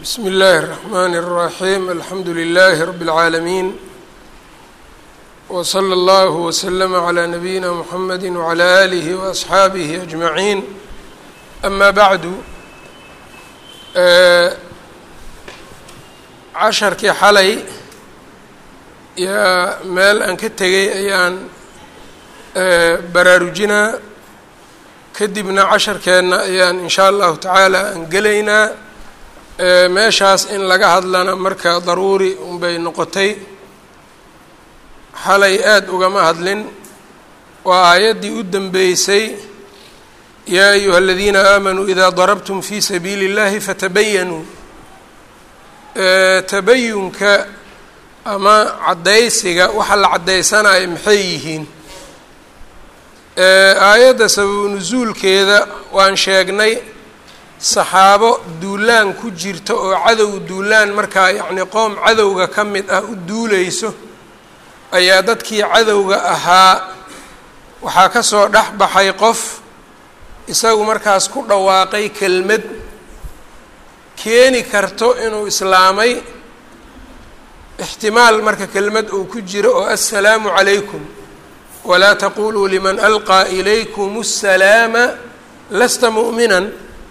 bsmi اllahi الرحmn الرaحيم alxamdu لlh رb العaalمين وslى اllه وslm عlى نabيina mحamedi وعlى آlih وأصxaabih أجmaعين ama bعdu casharkii xalay yaa meel aan ka tegay ayaan baraarujinaa kadibna casharkeenna ayaan in shaa allahu tacaala aan gelaynaa meeshaas in laga hadlana marka daruuri unbay noqotay xalay aada ugama hadlin waa aayaddii u dambeysay yaa ayuha aladiina aamanuu idaa darabtum fi sabiili اllahi fatabayanuu tabayunka ama caddaysiga waxa la caddaysanayo maxay yihiin aayadda sababu nusuulkeeda waan sheegnay saxaabo duulaan ku jirta oo cadow duulaan markaa yacni qoom cadowga ka mid ah u duuleyso ayaa dadkii cadowga ahaa waxaa ka soo dhex baxay qof isagu markaas ku dhawaaqay kelmad keeni karto inuu islaamay ixtimaal marka kelmad uu ku jiro oo assalaamu calaykum walaa taquluu liman alqaa ilaykum الsalaama lasta mu'minan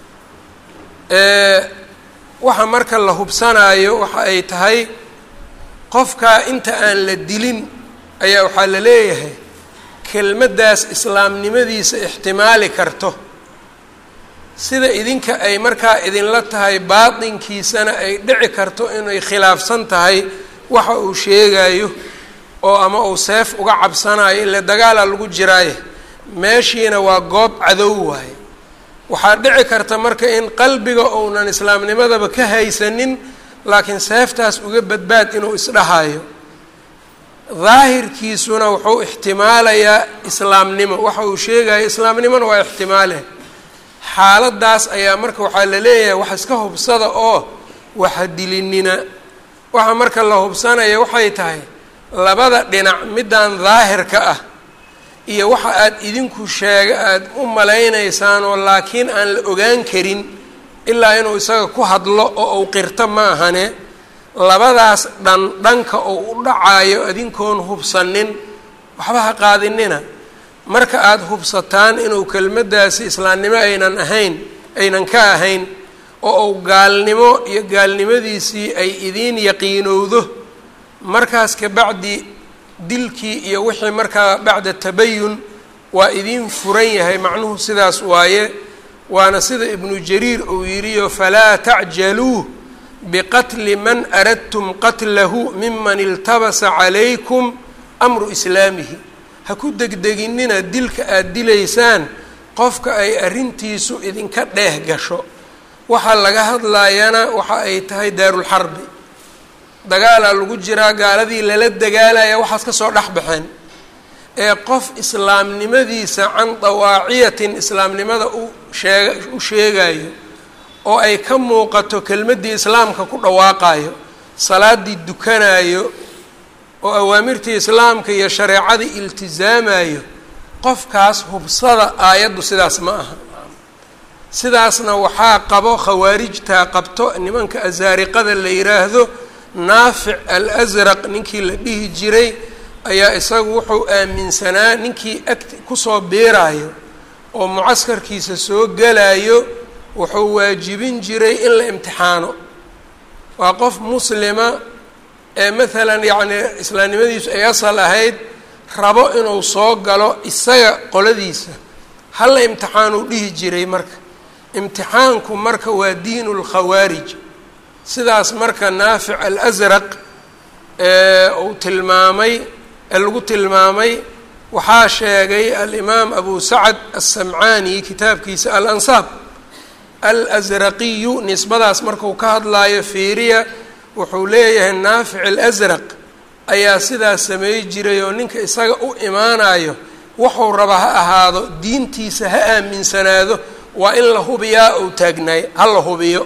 waxa marka la hubsanaayo waxa ay tahay qofkaa inta aan la dilin ayaa waxaa la leeyahay kelmaddaas islaamnimadiisa ixtimaali karto sida idinka ay markaa idinla tahay baatinkiisana ay dhici karto inay khilaafsan tahay waxa uu sheegayo oo ama uu seef uga cabsanayo ile dagaala lagu jiraaye meeshiina waa goob cadow waaye waxaa dhici karta marka in qalbiga uunan islaamnimadaba ka haysanin laakiin seeftaas uga badbaad inuu isdhahayo daahirkiisuna wuxuu ixtimaalayaa islaamnimo waxa uu sheegayo islaamnimona waa ixtimaale xaaladaas ayaa marka waxaa la leeyahay wax iska hubsada oo waxa dilinina waxa marka la hubsanaya waxay tahay labada dhinac middaan daahirka ah iyo waxa aada idinku sheega aada u malaynaysaan oo laakiin aan la ogaan karin ilaa inuu isaga ku hadlo oo uu qirto ma ahane labadaas dhan dhanka oo u dhacayo adinkoon hubsanin waxba ha qaadinina marka aada hubsataan inuu kelmaddaasi islaamnimo aynan ahayn aynan ka ahayn oo uu gaalnimo iyo gaalnimadiisii ay idiin yaqiinowdo markaas kabacdi dilkii iyo wixii markaa bacda tabayun waa idiin furan yahay macnuhu sidaas waaye waana sida ibnu jariir uu yidhiyo falaa tacjaluu biqatli man aradtum qatlahu miman iltabasa calaykum amru islaamihi ha ku degdeginina dilka aada dilaysaan qofka ay arrintiisu idinka dheeh gasho waxaa laga hadlayana waxa ay tahay daarulxarbi dagaalaa lagu jiraa gaaladii lala dagaalaya waxaas ka soo dhex baxeen ee qof islaamnimadiisa can dawaaciyatin islaamnimada u sheega u sheegayo oo ay ka muuqato kelmaddii islaamka ku dhawaaqayo salaaddii dukanayo oo awaamirtii islaamka iyo shareecadii iltisaamayo qofkaas hubsada aayaddu sidaas ma aha sidaasna waxaa qabo khawaarijtaa qabto nimanka asaariqada la yiraahdo naafic al-asraq ninkii la dhihi jiray ayaa isagu wuxuu aaminsanaa ninkii ag kusoo biiraayo oo mucaskarkiisa soo gelayo wuxuu waajibin jiray in la imtixaano waa qof muslima ee maalan yacni islaamnimadiisu ay asal ahayd rabo inuu soo galo isaga qoladiisa hala imtixaanuu dhihi jiray marka imtixaanku marka waa diinu lkhawaarij sidaas marka naafic alasraq ee uu tilmaamay ee lagu tilmaamay waxaa sheegay alimaam abu sacad aلsamcaani kitaabkiisa alansaab alasraqiyu nisbadaas marku ka hadlaayo fiiriya wuxuu leeyahay naafic alasraq ayaa sidaas sameey jiray oo ninka isaga u imaanayo wuxuu raba ha ahaado diintiisa ha aaminsanaado waa in la hubiyaa ou taagnaay ha la hubiyo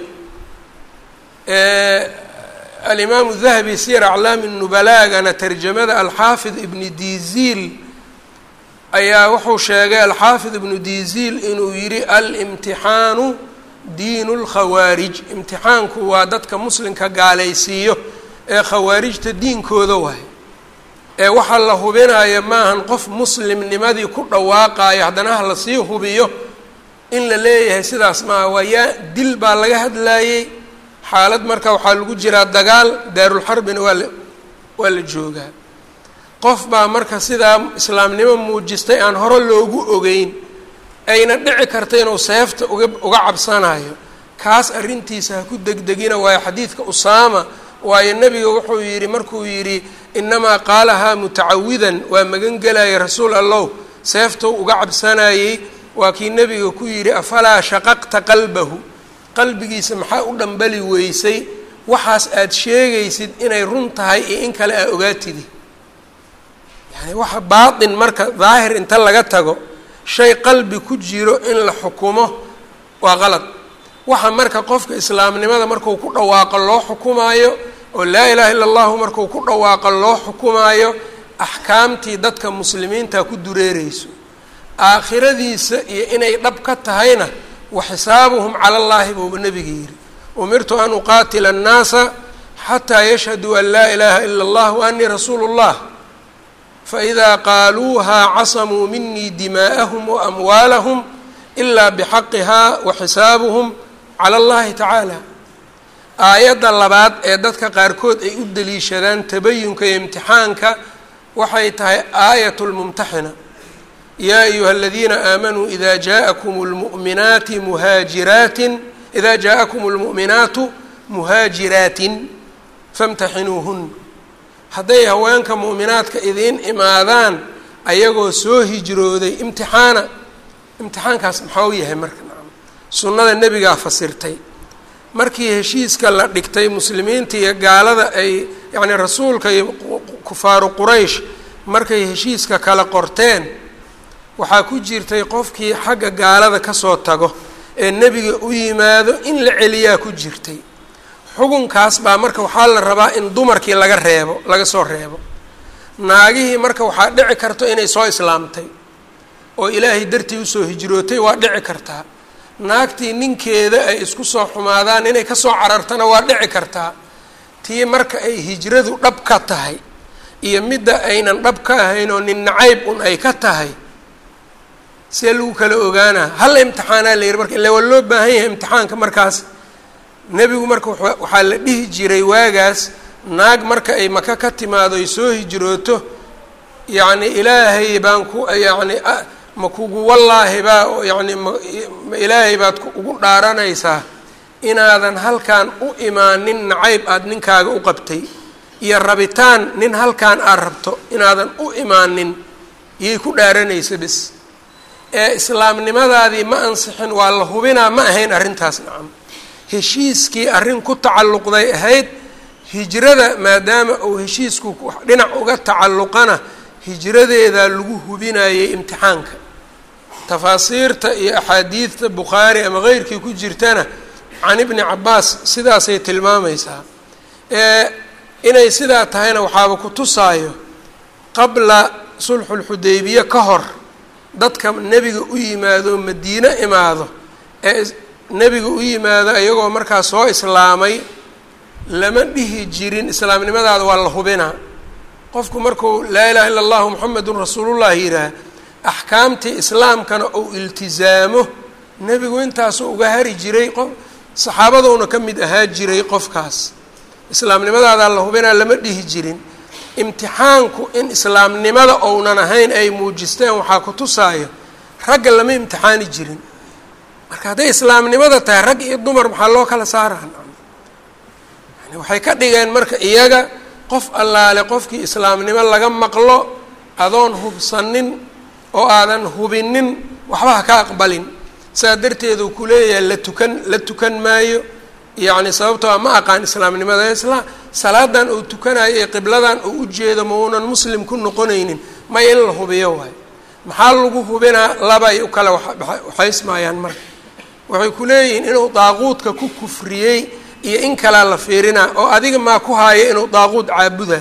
alimaamu dahabi siyar aclaami nubalaagana tarjamada alxaafid ibni diziil ayaa wuxuu sheegay alxaafid ibnu diziil inuu yidhi alimtixaanu diinu lkhawaarij imtixaanku waa dadka muslimka gaalaysiiyo ee khawaarijta diinkooda waay ee waxaa la hubinaya maahan qof muslimnimadii ku dhawaaqayo haddana ha lasii hubiyo in la leeyahay sidaas maaha waa yaa dil baa laga hadlaayey xaalad marka waxaa lagu jiraa dagaal daarulxarbina waa la waa la joogaa qof baa marka sidaa islaamnimo muujistay aan hore loogu ogeyn ayna dhici karta inuu seefta uga uga cabsanayo kaas arrintiisa ha ku degdegina waayo xadiidka usaama waayo nebiga wuxuu yidhi markuu yidhi inamaa qaalahaa mutacawidan waa magan gelaya rasuul allow seeftou uga cabsanayey waa kii nebiga ku yidhi afalaa shaqaqta qalbahu qalbigiisa maxaa u dhambali weysay waxaas aada sheegaysid inay run tahay iyo in kale aa ogaatidi yani waxa baatin marka daahir inta laga tago shay qalbi ku jiro in la xukumo waa qalad waxa marka qofka islaamnimada marku ku dhawaaqo loo xukumaayo oo laa ilaaha illa allahu marku ku dhawaaqo loo xukumaayo axkaamtii dadka muslimiinta ku dureereyso aakhiradiisa iyo inay dhab ka tahayna wa xisaabuhum cala allahi buuba nebiga yidhi umirtu an uqaatila annaasa xataa yashhaduu an laa ilaaha ila allah wa anii rasuulu llah faidaa qaaluuhaa casamuu minii dimaa'ahum wa amwaalahum ilaa bixaqihaa wa xisaabuhum cala allahi tacaala aayadda labaad ee dadka qaarkood ay u deliishadaan tabayunka iyo imtixaanka waxay tahay aayat lmumtaxina yaa ayuha aladiina aamanuu ida jaakum lmuminaati muhaajiraatin ida jaaءakum اlmu'minaatu muhaajiraatin famtaxinuuhun hadday haweenka mu'minaadka idiin imaadaan ayagoo soo hijrooday imtixaana imtixaankaas maxaa u yahay marka sunnada nebigaa fasirtay markii heshiiska la dhigtay muslimiinta iyo gaalada ay yacni rasuulka iyo kufaaru quraysh markay heshiiska kala qorteen waxaa ku jirtay qofkii xagga gaalada kasoo tago ee nebiga u yimaado in la celiyaa ku jirtay xukunkaas baa marka waxaa la rabaa in dumarkii laga reebo laga soo reebo naagihii marka waxaa dhici karto inay soo islaamtay oo ilaahay dartii usoo hijrootay waa dhici kartaa naagtii ninkeeda ay isku soo xumaadaan inay kasoo carartana waa dhici kartaa tii marka ay hijradu dhab ka tahay iyo midda aynan dhab ka ahayn oo nin nacayb un ay ka tahay see lagu kala ogaanaa hal imtixaanaa la yihi marka illa waa loo baahan yahay imtixaanka markaas nebigu marka waxaa la dhihi jiray waagaas naag marka ay maka ka timaado ay soo hijrooto yacni ilaahay baan ku yacni ma kugu wallaahi baa yacni ma ilaahay baad ugu dhaaranaysaa inaadan halkan u imaanin nacayb aada ninkaaga u qabtay iyo rabitaan nin halkan aad rabto inaadan u imaanin iyay ku dhaaranaysa bis ee islaamnimadaadii ma ansixin waa la hubinaa ma ahayn arrintaas nacam heshiiskii arrin ku tacalluqday ahayd hijrada maadaama uu heshiisku dhinac uga tacalluqana hijradeedaa lagu hubinayay imtixaanka tafaasiirta iyo axaadiidta bukhaari ama keyrkii ku jirtana can ibni cabaas sidaasay tilmaamaysaa ee inay sidaa tahayna waxaaba ku tusaayo qabla sulxulxudaybiye ka hor dadka nebiga u yimaado madiine imaado ee nebiga u yimaado iyagoo markaa soo islaamay lama dhihi jirin islaamnimadaada waa la hubinaa qofku markuu laa ilaha illa allahu muxamedun rasuulullah yidhaah axkaamtii islaamkana uu iltizaamo nebigu intaasuu uga hari jiray qof saxaabadouna ka mid ahaa jiray qofkaas islaamnimadaadaa la hubinaa lama dhihi jirin imtixaanku in islaamnimada ounan ahayn ay muujisteen waxaa ku tusaayo ragga lama imtixaani jirin marka hadday islaamnimada tahay rag iyo dumar maxaa loo kala saaraa yani waxay ka dhigeen marka iyaga qof allaale qofkii islaamnimo laga maqlo adoon hubsanin oo aadan hubinin waxba ha ka aqbalin saa darteedu ku leeyahay la tukan la tukan maayo yacni sababtoo a ma aqaan islaamnimada isla salaadan uu tukanayo ee qibladan uu u jeedo ma uunan muslim ku noqonaynin may in la hubiyo waayo maxaa lagu hubinaa labay u kala waxaysmaayaan marka waxay ku leeyihiin inuu daaquudka ku kufriyey iyo in kalea la fiirinaa oo adiga maa ku haaya inuu daaquud caabudayo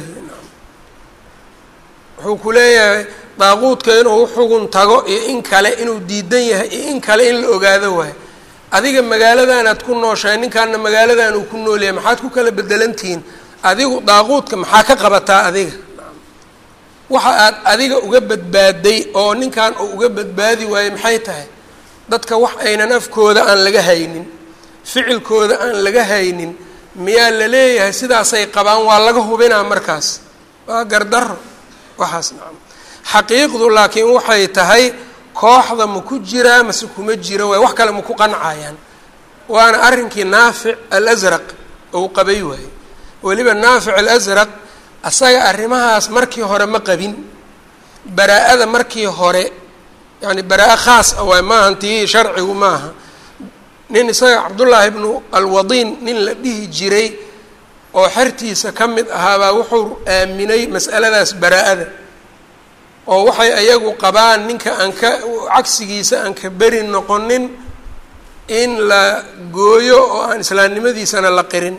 wuxuu ku leeyahay daaquudka inuu uxugun tago iyo in kale inuu diidan yahay iyo in kale in la ogaado waayo adiga magaaladanaad ku nooshahay ninkaana magaaladan uu ku noolyahay maxaad ku kala bedelantihiin adigu daaquudka maxaa ka qabataa adiga waxa aad adiga uga badbaaday oo ninkan uu uga badbaadi waayey maxay tahay dadka wax aynan afkooda aan laga haynin ficilkooda aan laga haynin miyaa la leeyahay sidaasay qabaan waa laga hubinaa markaas waa gardaro waxaas nacam xaqiiqdu laakiin waxay tahay kooxda ma ku jiraa mase kuma jiro waay wax kale ma ku qancayaan waana arrinkii naafic alasraq ou qabay waaye weliba naafic alasraq asaga arrimahaas markii hore ma qabin baraa-ada markii hore yani baraa-a khaas ah waay maaha tii sharcigu maaha nin isaga cabdullaahi ibnu alwadiin nin la dhihi jiray oo xertiisa ka mid ahaabaa wuxuu aaminay mas'aladaas baraa-ada oo waxay ayagu qabaan ninka aan ka cagsigiisa aan ka beri noqonin in la gooyo oo aan islaamnimadiisana la qirin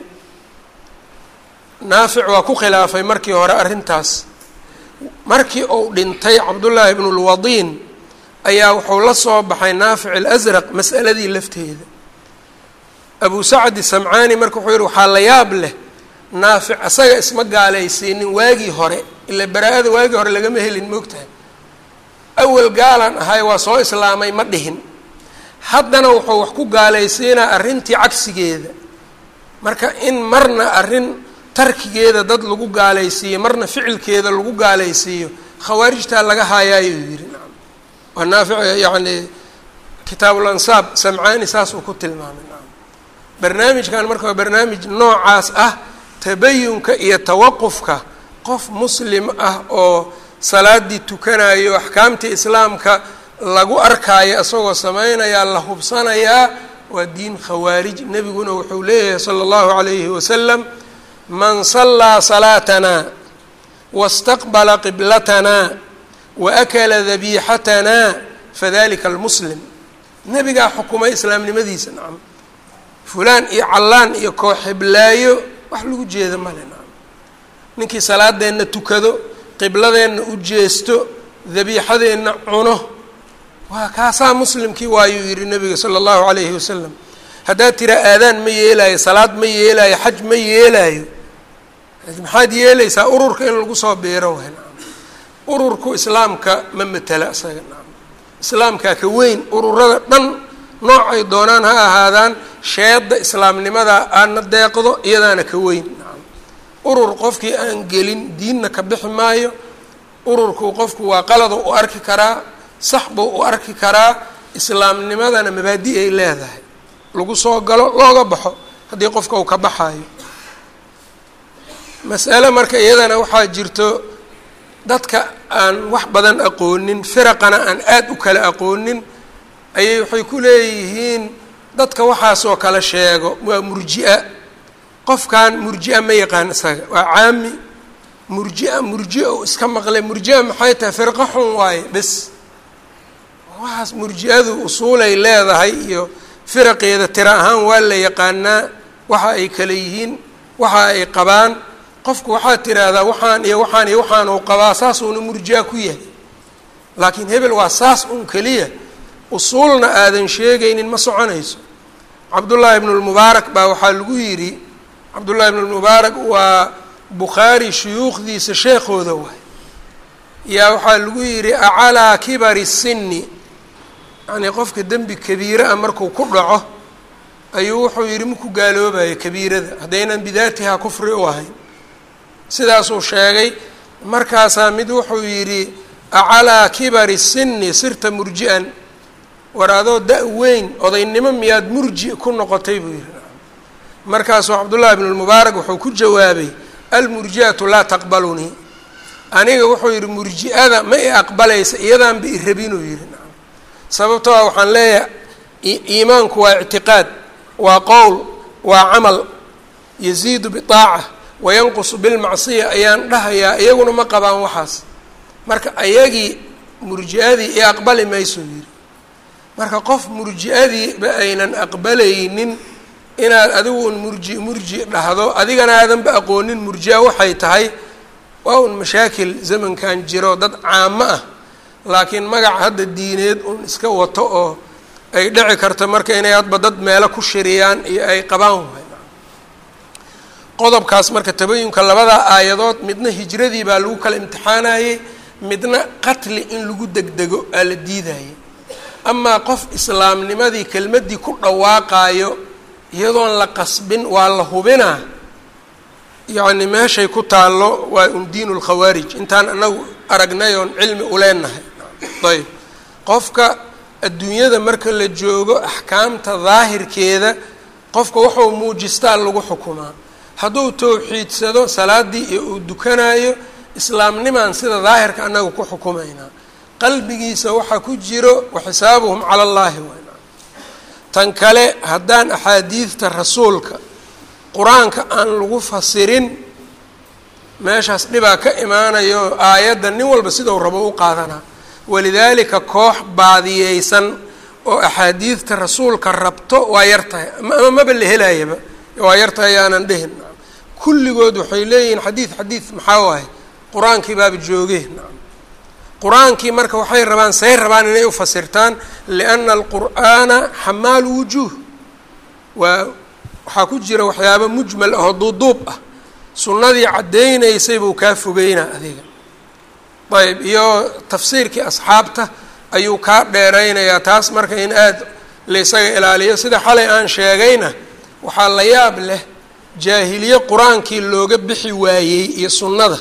naafic waa ku khilaafay markii hore arrintaas markii uu dhintay cabdullaahi ibnu lwadiin ayaa wuxuu la soo baxay naafic alasraq mas'aladii lafteeda abu sacdi samcaani marka wuxuu yihi waxaa la yaab leh naafic asaga isma gaalaysiinin waagii hore ila baraa-ada waagii hore lagama helin moogtahay awal gaalan ahay waa soo islaamay ma dhihin haddana wuxuu wax ku gaalaysiinaa arrintii cagsigeeda marka in marna arrin tarkigeeda dad lagu gaalaysiiyo marna ficilkeeda lagu gaalaysiiyo khawaarijtaa laga haayaayuu yidhi nacam waa naafic yacni kitaabul ansaab samcaani saasuu ku tilmaamay nacam barnaamijkan marka waa barnaamij noocaas ah tabayunka iyo tawaqufka qof muslim ah oo salaadii tukanayo axkaamtii islaamka lagu arkaayo isagoo samaynayaa la hubsanayaa waa diin khawaarij nebiguna wuxuu leeyahay sala allahu calayhi wasalam man sallaa salaatanaa wastaqbala qiblatanaa waakala dabiixatanaa fadalika almuslim nebigaa xukumay islaamnimadiisa nacam fulaan iyo callaan iyo kooxiblaayo wax lagu jeeda male nacam ninkii salaadeenna tukado qibladeenna u jeesto dabiixadeenna cuno waa kaasaa muslimkii waayuu yihi nabiga sala allahu calayhi wasalam haddaad tiraa aadaan ma yeelaayo salaad ma yeelaayo xaj ma yeelaayo maxaad yeelaysaa ururka in lagu soo biiro waay nacam ururku islaamka ma matela isaga nacam islaamkaa ka weyn ururada dhan noocay doonaan ha ahaadaan sheedda islaamnimada aana deeqdo iyadaana ka weyn nacam urur qofkii aan gelin diinna ka bixi maayo ururku qofku waa qaladu u arki karaa sax buu u arki karaa islaamnimadana mabaadi ay leedahay lagu soo galo looga baxo haddii qofka uu ka baxaayo mas'ale marka iyadana waxaa jirto dadka aan wax badan aqoonin firaqana aan aada u kala aqoonin ayay waxay ku leeyihiin dadka waxaasoo kale sheego waa murji-a qofkan murji-a ma yaqaan isaga waa caami murji-a murji-a u iska maqlay murji-a maxay tahay firqo xun waaye bes waxaas murji-adu usuulay leedahay iyo firaqeeda tira ahaan waa la yaqaanaa waxa ay kale yihiin waxa ay qabaan qofku waxaad tiraahdaa waxaan iyo waxaan iyo waxaan uu qabaa saasuuna murji-a ku yahay laakiin hebel waa saas un keliya usuulna aadan sheegaynin ma soconayso cabdullaahi ibnu lmubaarak baa waxaa lagu yidhi cabdullahi ibnu lmubaarak waa bukhaari shuyuukhdiisa sheekhooda waay yaa waxaa lagu yidhi acalaa kibari sinni yacnii qofka dembi kabiire ah markuu ku dhaco ayuu wuxuu yidhi maku gaaloobayo kabiirada haddaynan bidaatihaa kufri u ahayn sidaasuu sheegay markaasaa mid wuxuu yidhi acalaa kibari sinni sirta murji-an war adoo da- weyn odaynimo miyaad murji ku noqotay buu yidhi markaasuu cabdullahi bnu lmubaarak wuxuu ku jawaabay almurji-atu laa taqbalunii aniga wuxuu yidhi murji-ada ma i aqbalaysa iyadaanba i rabinuu yidhi nacam sababtoo ah waxaan leeyahay iimaanku waa ictiqaad waa qowl waa camal yaziidu bitaaca wayanqusu bilmacsiya ayaan dhahayaa iyaguna ma qabaan waxaas marka ayagii murji-adii i aqbali maysuu yidhi marka qof murji-adiiba aynan aqbalaynin inaad adigu un murji murji dhahdo adigana aadanba aqoonin murji-a waxay tahay waa un mashaakil zamankan jiro dad caamo ah laakiin magac hadda diineed un iska wato oo ay dhici karta marka inay hadba dad meelo ku shiriyaan iyo ay qabaan waay qodobkaas marka tabayunka labada aayadood midna hijradii baa lagu kala imtixaanayey midna qatli in lagu degdego aa la diidayay amaa qof islaamnimadii kelmaddii ku dhawaaqaayo iyadoon la qasbin waa la hubinaa yacni meeshay ku taallo waa un diinu lkhawaarij intaan anagu aragnay oon cilmi uleenahay ayb qofka adduunyada marka la joogo axkaamta daahirkeeda qofka wuxuu muujistaa lagu xukumaa hadduu towxiidsado salaadii iyo uu dukanayo islaamnimaan sida daahirka annaga ku xukumaynaa qalbigiisa waxaa ku jiro waxisaabuhum cala allaahi wayna tan kale haddaan axaadiidta rasuulka qur-aanka aan lagu fasirin meeshaas dhibaa ka imaanayo aayadda nin walba sidau rabo u qaadanaa walidaalika koox baadiyeysan oo axaadiidta rasuulka rabto waa yar tahay ama maba la helayaba waa yar tahay yaanan dhehin kulligood waxay leeyihiin xadiid xadiid maxaa waaye qur-aankii baaba joogeen qur-aankii marka waxay rabaan say rabaan inay ufasirtaan lianna alqur'aana xamaalu wujuuh waa waxaa ku jira waxyaaba mujmal ahoo duuduub ah sunnadii caddaynaysay buu kaa fogeynaa adiga ayb iyo tafsiirkii asxaabta ayuu kaa dheeraynayaa taas marka in aada laysaga ilaaliyo sida xalay aan sheegayna waxaa la yaab leh jaahiliye qur-aankii looga bixi waayey iyo sunnada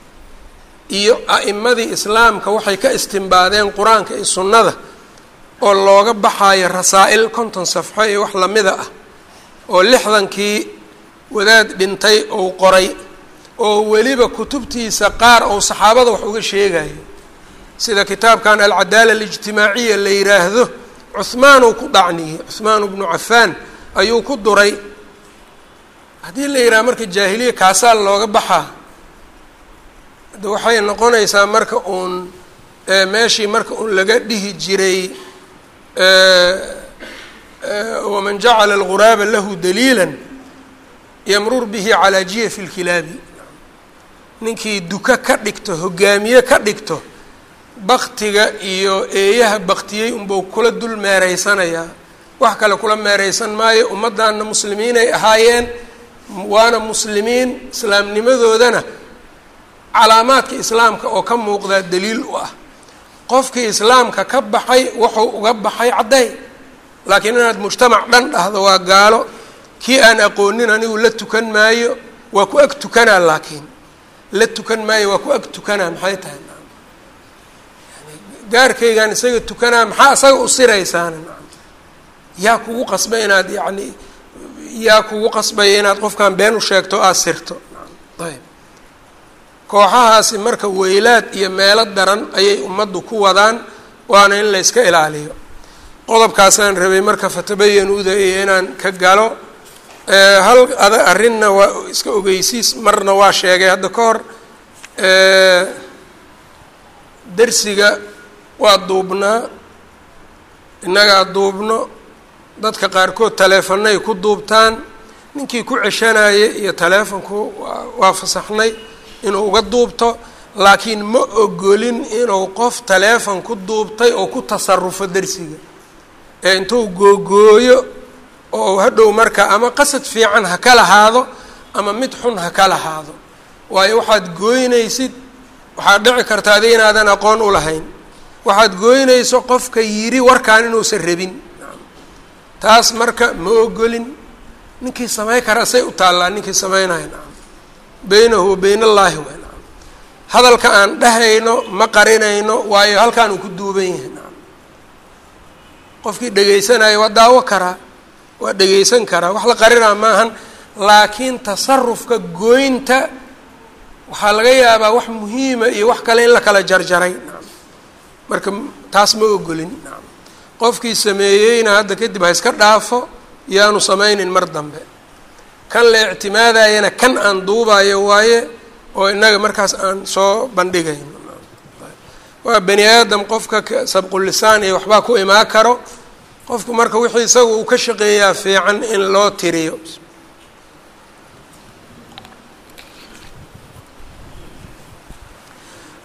iyo a'imadii islaamka waxay ka istimbaadeen qur-aanka iyo sunnada oo looga baxaayo rasaa-il konton safxo iyo wax lamida ah oo lixdankii wadaad dhintay ou qoray oo weliba kutubtiisa qaar ou saxaabada wax uga sheegayo sida kitaabkan alcadaala alijtimaaciya la yiraahdo cuhmaan uu ku dhacniyey cuhmaan bnu cafaan ayuu ku duray haddii la yidhaha marka jaahiliya kaasaa looga baxaa de waxay noqonaysaa marka uun meeshii marka uun laga dhihi jiray waman jacala alguraaba lahu daliila yamrur bihi calaa jiyafi lkilaabi ninkii duka ka dhigto hogaamiye ka dhigto baktiga iyo eeyaha baktiyey unbuu kula dul meereysanayaa wax kale kula meereysan maayo ummaddanna muslimiinay ahaayeen waana muslimiin islaamnimadoodana calaamaadka islaamka oo ka muuqdaa daliil u ah qofkii islaamka ka baxay wuxuu uga baxay cadday laakiin inaad mujtamac dhan dhahdo waa gaalo kii aan aqoonin anigu la tukan maayo waa ku ag tukanaa laakiin la tukan maayo waa ku ag tukanaa maxay tahay gaarkaygaan isaga tukanaa maxaa isaga u siraysaana yaa kugu qasbay inaad yacni yaa kugu qasbaya inaad qofkan been u sheegto aada sirto ayb kooxahaasi marka weylaad iyo meelo daran ayay ummaddu ku wadaan waana in la yska ilaaliyo qodobkaasaan rabay marka fatabayanuuda iyo inaan ka galo hal ada arrinna waa iska ogeysiis marna waa sheegay hadda ka hor dersiga waa duubnaa innagaa duubno dadka qaarkood taleefanay ku duubtaan ninkii ku ceshanaya iyo taleefonku waa fasaxnay inuu uga duubto laakiin ma ogolin inuu qof taleefon ku duubtay oo ku tasarufo dersiga ee intuu googooyo oo hadhow marka ama qasad fiican ha ka lahaado ama mid xun ha ka lahaado waayo waxaad gooynaysid waxaad dhici karta adiga inaadan aqoon u lahayn waxaad gooynayso qofka yidhi warkaan inuusan rabin taas marka ma ogolin ninkii samayn kara say u taallaa ninkii samaynayo nacam beynahu wa beyn allaahi wa nacam hadalka aan dhahayno ma qarinayno waayo halkaan uu ku duuban yahay nacam qofkii dhegaysanayo waa daawo karaa waa dhegaysan karaa wax la qarinaa maahan laakiin tasarufka gooynta waxaa laga yaabaa wax muhiima iyo wax kale in la kala jarjaray nacam marka taas ma ogolin nacam qofkii sameeyeyna hadda kadib ha iska dhaafo yaanu samaynin mar dambe kan la ictimaadayana kan aan duubayo waaye oo innaga markaas aan soo bandhigayno waa bani aadam qofka sabqulisaan iyo waxbaa ku imaa karo qofku marka wixii isaga uu ka shaqeeyaa fiican in loo tiriyo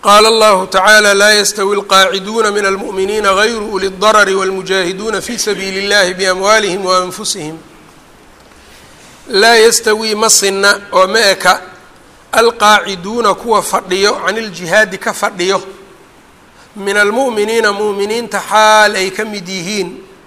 qaala allahu tacaala laa yastawi alqaaciduuna min almu'miniina gayru uli اdarari wاlmujaahiduuna fi sabiili اllahi biamwaalihim waanfusihim laa yastawii ma sinna oo ma eka alqaaciduuna kuwa fadhiyo can iljihaadi ka fadhiyo min almu'miniina mu'miniinta xaal ay ka mid yihiin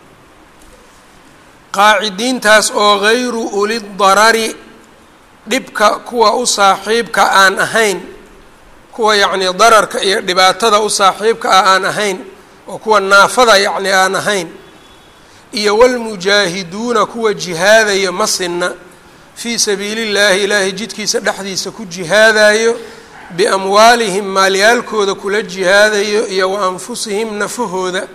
qaacidiintaas oo gayru uli darari dhibka kuwa u saaxiibka aan ahayn kuwa yacnii dararka iyo dhibaatada u saaxiibka ah aan ahayn oo kuwa naafada yacni aan ahayn iyo walmujaahiduuna kuwa jihaadaya ma sinna fii sabiili llaahi ilaahay jidkiisa dhexdiisa ku jihaadayo biamwaalihim maalyaalkooda kula jihaadayo iyo wa anfusihim nafahooda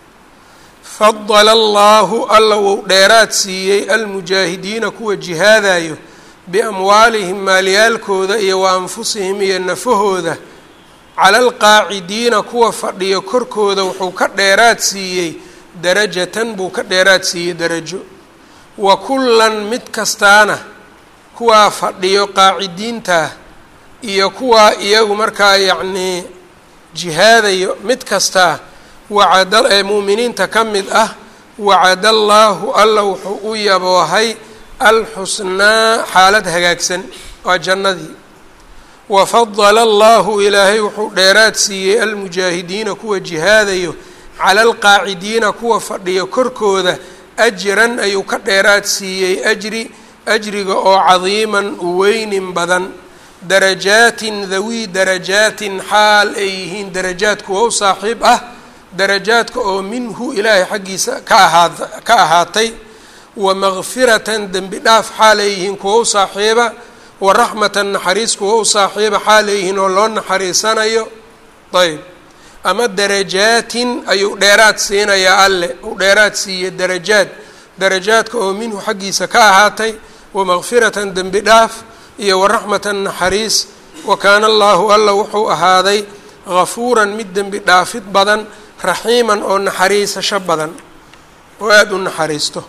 fadala allaahu alla wou dheeraad siiyey almujaahidiina kuwa jihaadayo biamwaalihim maalyaalkooda iyo wa anfusihim iyo nafahooda cala alqaacidiina kuwa fadhiyo korkooda wuxuu ka dheeraad siiyey darajatan buu ka dheeraad siiyey darajo wa kullan mid kastaana kuwaa fadhiyo qaacidiintaa iyo kuwaa iyagu markaa yacnii jihaadayo mid kastaa wacada ee mu'miniinta ka mid ah wacada allaahu alla wuxuu u yaboohay alxusnaa xaalad hagaagsan waa jannadii wafadala allahu ilaahay wuxuu dheeraad siiyey almujaahidiina kuwa jihaadayo cala alqaacidiina kuwa fadhiyo korkooda ajran ayuu ka dheeraad siiyey ajri ajriga oo cadiiman weynin badan darajaatin dawii darajaatin xaal ay yihiin darajaad kuwa u saaxiib ah darajaadka oo minhu ilaahay xaggiisa ka ahaa ka ahaatay wa makfiratan dembi dhaaf xaal ay yihiin kuwa u saaxiiba wa raxmatan naxariis kuwa u saaxiiba xaal ay yihiin oo loo naxariisanayo ayb ama darajaatin ayuu dheeraad siinayaa alle uu dheeraad siiye darajaad darajaadka oo minhu xaggiisa ka ahaatay wa makfiratan dembi dhaaf iyo wa raxmatan naxariis wa kaana allaahu alla wuxuu ahaaday gafuuran mid dembi dhaafid badan raxiiman oo naxariisasho badan oo aada u naxariisto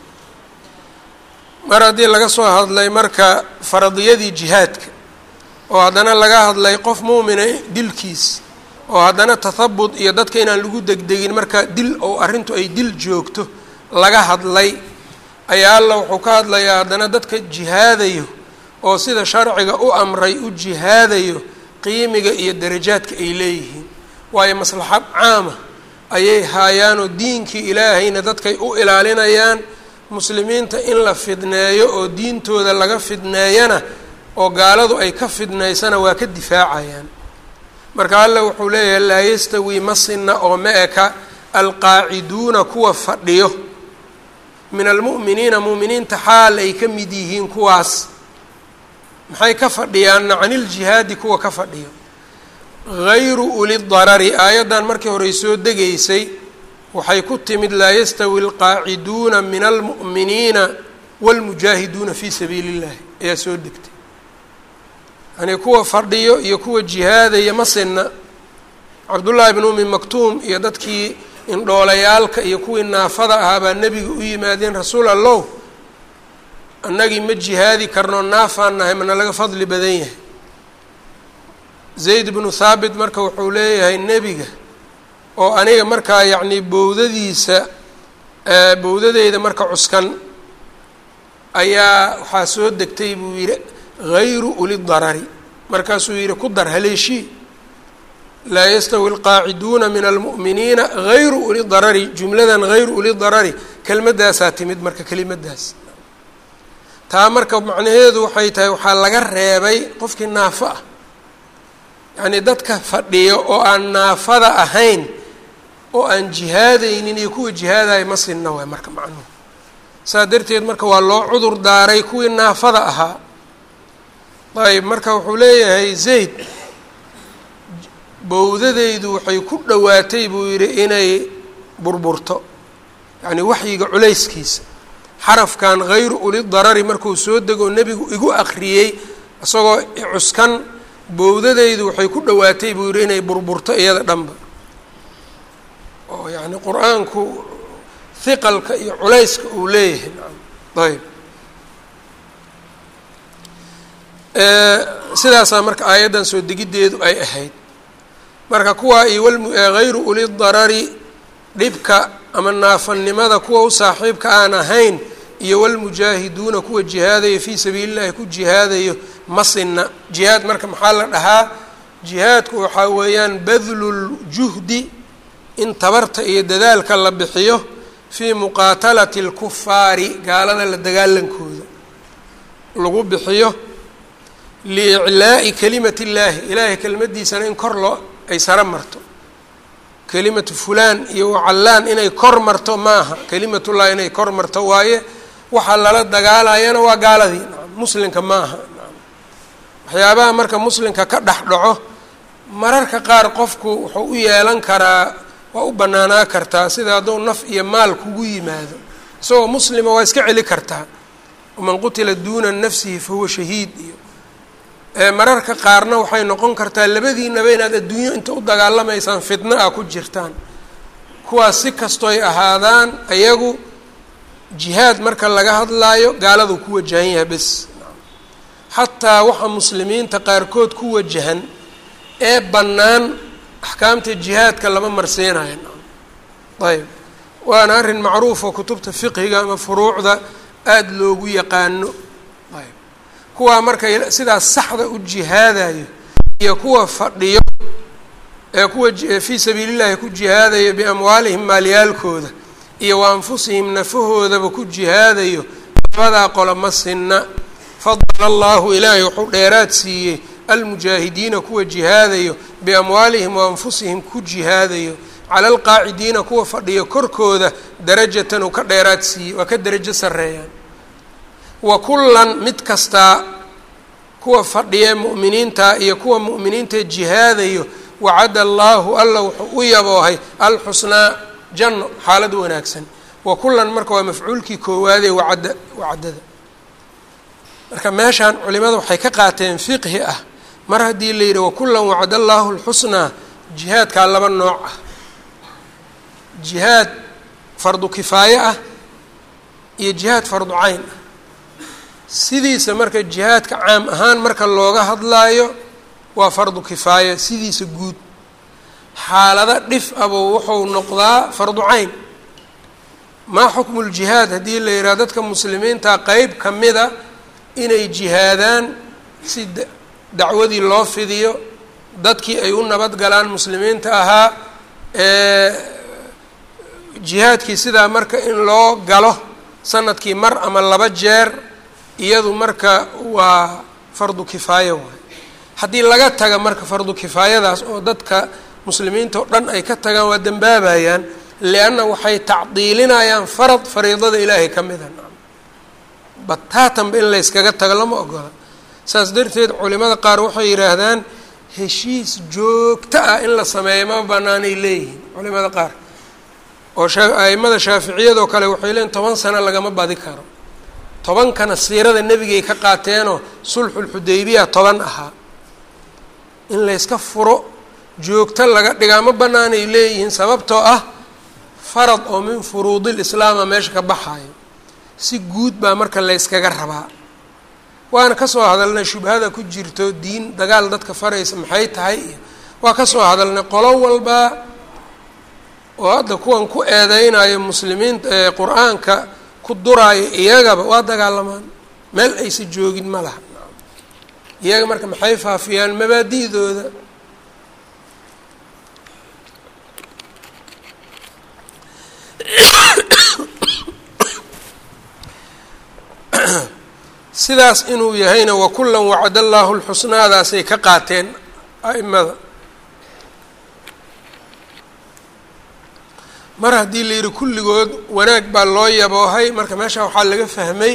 mar haddii laga soo hadlay marka faradiyadii jihaadka oo haddana laga hadlay qof muumina dilkiis oo haddana tathabut iyo dadka inaan lagu degdegin marka dil oo arrintu ay dil joogto laga hadlay ayaa alla wuxuu ka hadlayaa haddana dadka jihaadayo oo sida sharciga u amray u jihaadayo qiimiga iyo darajaadka ay leeyihiin waayo maslaxad caama ayay haayaanoo diinkii ilaahayna dadkay u ilaalinayaan muslimiinta in la fidneeyo oo diintooda laga fidneeyana oo gaaladu ay ka fidnaysana waa ka difaacayaan marka alla wuxuu leeyahay laa yastawii ma sinna oo ma eka alqaaciduuna kuwa fadhiyo min almu'miniina mu'miniinta xaal ay ka mid yihiin kuwaas maxay ka fadhiyaanna caniljihaadi kuwa ka fadhiyo gayru uli darari aayaddan markii horey soo degaysay waxay ku timid laa yastawi alqaaciduuna min almu'miniina wاlmujaahiduuna fii sabiili اllahi ayaa soo degtay yani kuwa fadhiyo iyo kuwa jihaadaya ma sinna cabdullaahi bn umi maktuum iyo dadkii indhoolayaalka iyo kuwii naafada ahaa baa nebiga u yimaadeen rasuul allow annagii ma jihaadi karno naafaan nahay mana laga fadli badan yahay zayd bnu thaabit marka wuxuu leeyahay nebiga oo aniga markaa yacnii bowdadiisa bowdadeyda marka cuskan ayaa waxaa soo degtay buu yidhi hayru uli darari markaasuu yidhi ku dar haleeshii laa yastawi alqaaciduuna min almu'miniina hayru uli darari jumladan hayru uli darari kelmaddaasaa timid marka kelimadaas taa marka macnaheedu waxay tahay waxaa laga reebay qofkii naafo ah yacnii dadka fadhiyo oo aan naafada ahayn oo aan jihaadaynin iyo kuwa jihaadaya ma sinna waay marka macnuhu saa darteed marka waa loo cudur daaray kuwii naafada ahaa ayb marka wuxuu leeyahay zayd bowdadeydu waxay ku dhowaatay buu yidhi inay burburto yacnii waxyiga culayskiisa xarafkan hayru uli darari markuu soo degoo nebigu igu akriyey isagoo cuskan bowdadeydu waxay ku dhowaatay buu yidhi inay burburto iyada dhanba oo yacni qur-aanku hiqalka iyo culayska uu leeyahay ayb sidaasaa marka aayaddan soo degiddeedu ay ahayd marka kuwaa iyo hayru uli darari dhibka ama naafanimada kuwa u saaxiibka aan ahayn iyo walmujaahiduuna kuwa jihaadaya fii sabiili llahi ku jihaadayo masina jihaad marka maxaa la dhahaa jihaadku waxaa weeyaan badluljuhdi in tabarta iyo dadaalka la bixiyo fii muqaatalati alkufaari gaalada la dagaalankooda lagu bixiyo liiclaa'i kalimati illaahi ilaahay kelimadiisana in kor loo ay saro marto kelimatu fulaan iyo wacallaan inay kor marto maaha kelimatullahi inay kor marto waaye waxaa lala dagaalayana waa gaaladii muslimka maaha waxyaabaha marka muslimka ka dhex dhaco mararka qaar qofku wuxuu u yeelan karaa waa u bannaanaa kartaa sida hadduu naf iyo maal kugu yimaado isagoo muslima waa iska celi kartaa waman qutila duuna nafsihi fahuwa shahiid iyo mararka qaarna waxay noqon kartaa labadiinaba inaad adduunyo inta u dagaalamaysaan fitno ah ku jirtaan kuwaas si kastoy ahaadaan ayagu jihaad marka laga hadlaayo gaaladu ku wajahan yahay bes xataa waxa muslimiinta qaarkood ku wajahan ee bannaan axkaamta jihaadka lama marsiinayo ayb waana arrin macruufoo kutubta fiqhiga ama furuucda aada loogu yaqaano ayb kuwaa marka sidaas saxda u jihaadayo iyo kuwa fadhiyo ee kuwa fii sabiilillahi ku jihaadayo biamwaalihim maalyaalkooda iyo wa anfusihim nafahoodaba ku jihaadayo labadaa qolo ma sinna fadala allahu ilaahay wuxuu dheeraad siiyey almujaahidiina kuwa jihaadayo biamwaalihim wa anfusihim ku jihaadayo cala alqaacidiina kuwa fadhiyo korkooda darajatan uu ka dheeraad siiyey waa ka derajo sarreeyaan wa kullan mid kastaa kuwa fadhiya mu'miniinta iyo kuwa mu'miniinta jihaadayo wacada allaahu alla wuxuu u yaboohay alxusnaa janno xaalad wanaagsan wa kullan marka waa mafcuulkii koowaadee wacadda wacaddada marka meeshaan culimada waxay ka qaateen fiqhi ah mar haddii la yidhi wakullan wacada allaahu alxusnaa jihaadkaa laba nooc ah jihaad fardu kifaaye ah iyo jihaad fardu cayn ah sidiisa marka jihaadka caam ahaan marka looga hadlaayo waa fardu kifaaya sidiisa guud xaalado dhif abuu wuxuu noqdaa fardu cayn maa xukmu ljihaad haddii la yidhaha dadka muslimiinta qeyb ka mida inay jihaadaan si dacwadii loo fidiyo dadkii ay u nabad galaan muslimiinta ahaa jihaadkii sidaa marka in loo galo sanadkii mar ama laba jeer iyadu marka waa fardu kifaaya waay haddii laga taga marka fardu kifaayadaas oo dadka muslimiinta oo dhan ay ka tagaan waa dembaabayaan lianna waxay tacdiilinayaan farad fariidada ilaahay ka mida bataatanba in layskaga tago lama ogola saas darteed culimada qaar waxay yidhaahdaan heshiis joogto ah in la sameeyo ma banaanay leeyihiin culimada qaar oo aimada shaaficiyadoo kale waxay leeyiin toban sano lagama badi karo tobankana siirada nebigay ka qaateenoo sulxulxudaybiya toban ahaa in layska furo joogto laga dhigaa ma banaanay leeyihiin sababtoo ah farad oo min furuudil islaama meesha ka baxayo si guud baa marka layskaga rabaa waana kasoo hadalnay shubhada ku jirto diin dagaal dadka faraysa maxay tahay iyo waa kasoo hadalnay qolo walbaa oo hadda kuwan ku eedeynayo muslimiinta ee qur-aanka ku duraayo iyagaba waa dagaalamaan meel aysa joogin ma laha iyaga marka maxay faafiyaan mabaadi'dooda sidaas inuu yahayna wakullan wacada allaahu lxusnaadaasay ka qaateen a'imada mar haddii la yidhi kulligood wanaag baa loo yaboohay marka meesha waxaa laga fahmay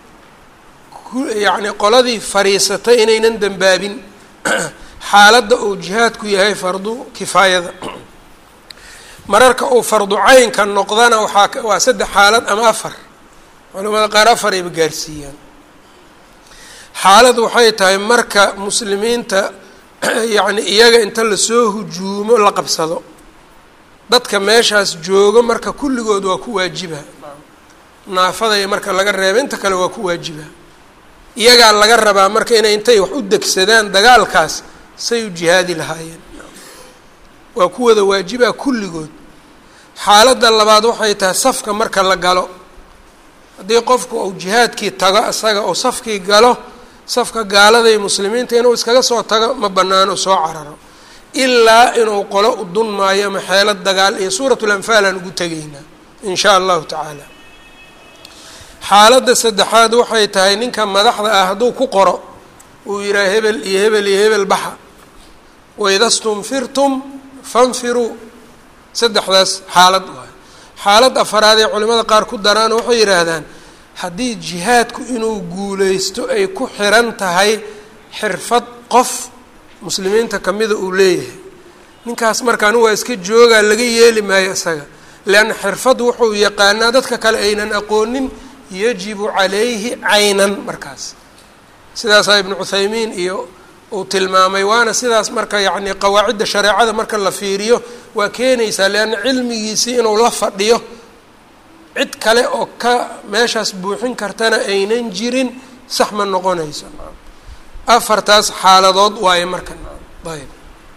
yacni qoladii fariisatay inaynan dembaabin xaaladda uu jihaadku yahay fardu kifaayada mararka uu fardu caynka noqdana waxaa waa saddex xaalad ama afar culamada qaar afar ayba gaarsiiyaan xaalad waxay tahay marka muslimiinta yacni iyaga inta lasoo hujuumo la qabsado dadka meeshaas joogo marka kulligood waa ku waajiba naafadaya marka laga reeba inta kale waa ku waajiba iyagaa laga rabaa marka inay intay wax u degsadaan dagaalkaas say u jihaadi lahaayeen waa ku wada waajibaa kulligood xaaladda labaad waxay tahay safka marka la galo haddii qofku uu jihaadkii tago isaga oo safkii galo safka gaalada iyo muslimiinta inuu iskaga soo tago ma banaano soo cararo ilaa inuu qolo u dun maayo ama xeelad dagaal iyo suuratu lanfaal aan ugu tegaynaa in shaa allahu tacaala xaaladda saddexaad waxay tahay ninka madaxda ah hadduu ku qoro uu yidhaha hebel iyo hebel iyo hebel baxa waida stunfirtum fanfiruu saddexdaas xaalad waay xaalad afaraad ee culimada qaar ku daraan waxay yidhaahdaan haddii jihaadku inuu guuleysto ay ku xiran tahay xirfad qof muslimiinta kamida uu leeyahay ninkaas markaan waa iska joogaa laga yeeli maayo isaga leanna xirfad wuxuu yaqaanaa dadka kale aynan aqoonin yajibu calayhi caynan markaas sidaasaa ibnu cuthaymiin iyo uu tilmaamay waana sidaas marka yacni qawaacidda shareecada marka la fiiriyo waa keenaysaa leanna cilmigiisii inuu la fadhiyo cid kale oo ka meeshaas buuxin kartana aynan jirin sax ma noqonayso afartaas xaaladood waaye marka ayb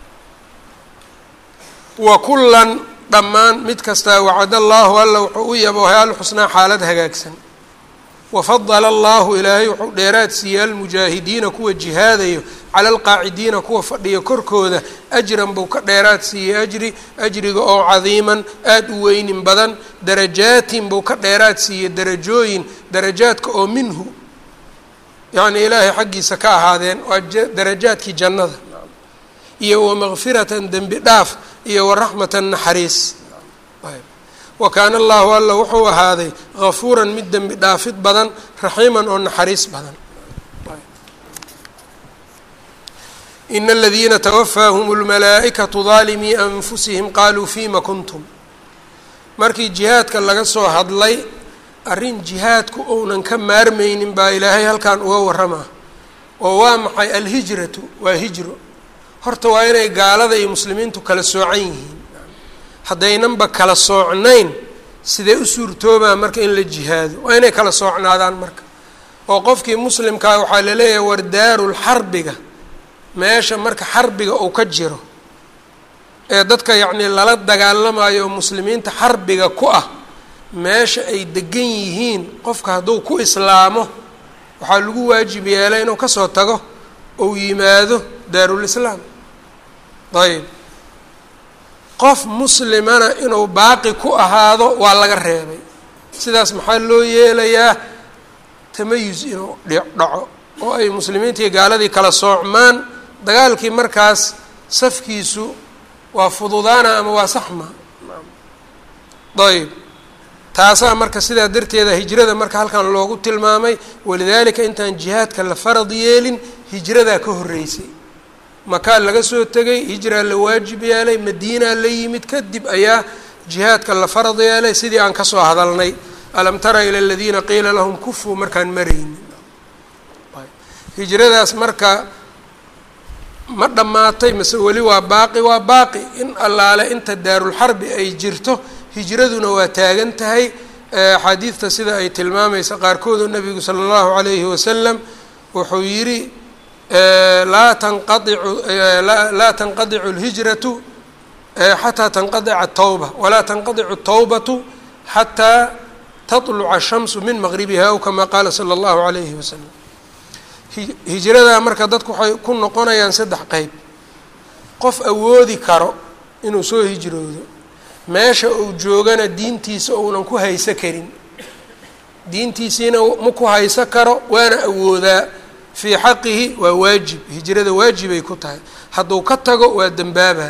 wa kullan dhammaan mid kastaa wacad allaahu alla wuxuu u yaboohay alxusnaa xaalad hagaagsan wafadala allahu ilaahay wuxuu dheeraad siiyey almujaahidiina kuwa jihaadayo cala alqaacidiina kuwa fadhiya korkooda ajran buu ka dheeraad siiyey ajri ajriga oo cadiiman aada u weynin badan darajaatin buu ka dheeraad siiyey darajooyin darajaadka oo minhu yacni ilaahay xaggiisa ka ahaadeen waa darajaadkii jannada iyo wamakfiratan dembi dhaaf iyo waraxmatan naxariis wa kaana allahu alla wuxuu ahaaday gafuuran mid dembi dhaafid badan raxiiman oo naxariis badan ina aladiina tawafaahum اlmalaa'ikatu daalimii anfusihim qaaluu fima kuntum markii jihaadka laga soo hadlay arrin jihaadku ounan ka maarmaynin baa ilaahay halkan uga warramaa oo waa maxay alhijratu waa hijro horta waa inay gaalada iyo muslimiintu kala soocan yihiin haddaynanba kala soocnayn sidee u suurtoobaa marka in la jihaado waa inay kala soocnaadaan marka oo qofkii muslimkaa waxaa laleeyahay war daarul xarbiga meesha marka xarbiga uu ka jiro ee dadka yacnii lala dagaalamayo oo muslimiinta xarbiga ku ah meesha ay degan yihiin qofka hadduu ku islaamo waxaa lagu waajib yeelay inuu kasoo tago ou yimaado daarulislaam ayb qof muslimana inuu baaqi ku ahaado waa laga reebay sidaas maxaa loo yeelayaa tamayus inuu dhaco oo ay muslimiintii gaaladii kala soocmaan dagaalkii markaas safkiisu waa fududaana ama waa saxma ayb taasaa marka sidaa darteeda hijrada marka halkan loogu tilmaamay walidaalika intaan jihaadka la farad yeelin hijradaa ka horreysay makaa laga soo tegay hijraa la waajib yeelay madiinaa la yimid kadib ayaa jihaadka la farad yeelay sidii aan kasoo hadalnay alam tara ila aladiina qiila lahum kufuu markaan maraynin hijradaas marka ma dhammaatay mase weli waa baaqi waa baaqi in allaale inta daarulxarbi ay jirto hijraduna waa taagan tahay axaadiidta sida ay tilmaamaysa qaarkoodu nabigu sala allahu calayhi wasalam wuxuu yidhi laa tanqaicu laa tanqadicu اlhijratu xataa tanqadica atawba walaa tanqadicu atawbatu xataa taطluca ashamsu min maqribiha aw kama qaala sala allahu calayhi wasalam hijradaa marka dadku waxay ku noqonayaan saddex qeyb qof awoodi karo inuu soo hijroodo meesha uu joogana diintiisa ounan ku hayso karin diintiisiina ma ku hayso karo waana awoodaa fii xaqihi waa waajib hijrada waajibay ku tahay hadduu ka tago waa dembaaba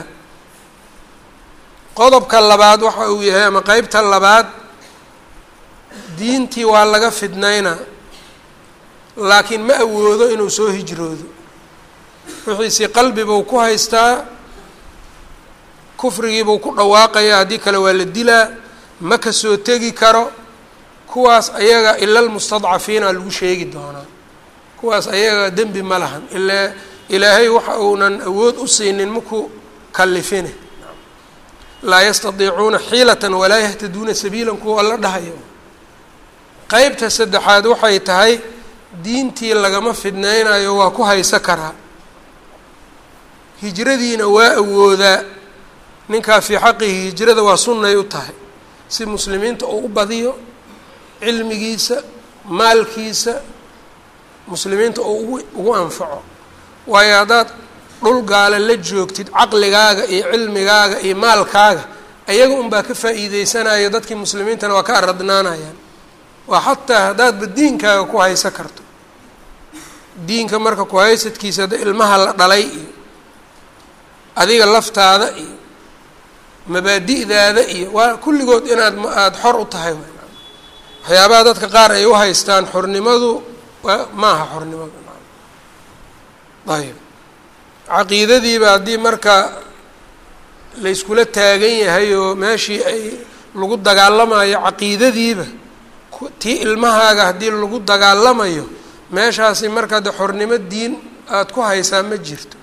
qodobka labaad waxa uu yahay ama qeybta labaad diintii waa laga fidnaynaa laakiin ma awoodo inuu soo hijroodo wixiisii qalbibuu ku haystaa kufrigiibuu ku dhawaaqayaa haddii kale waa la dilaa ma ka soo tegi karo kuwaas ayaga ila lmustadcafiina lagu sheegi doonaa kuwaas ayaga dembi ma lahan ilaa ilaahay waxa uunan awood u siinin maku kalifine laa yastadiicuuna xiilatan walaa yahtaduuna sabiilan kuwa alla dhahayo qeybta saddexaad waxay tahay diintii lagama fidnaynayo waa ku hayso karaa hijradiina waa awoodaa ninkaa fii xaqihi hijrada waa sunnay u tahay si muslimiinta uu u badiyo cilmigiisa maalkiisa muslimiinta uu ugu ugu anfaco waayo haddaad dhul gaale la joogtid caqligaaga iyo cilmigaaga iyo maalkaaga ayaga unbaa ka faa'iideysanayo dadkii muslimiintana waa ka aradnaanayaan waa xataa haddaadba diinkaaga ku haysa karto diinka marka ku haysadkiisa hadda ilmaha la dhalay iyo adiga laftaada iyo mabaadi'daada iyo waa kulligood inaad aada xor u tahay waxyaabaha dadka qaar ay u haystaan xornimadu maaha xornimadu ayb caqiidadiiba haddii marka layskula taagan yahay oo meeshii ay lagu dagaalamayo caqiidadiiba tii ilmahaaga haddii lagu dagaalamayo meeshaasi marka de xornimo diin aada ku haysaa ma jirto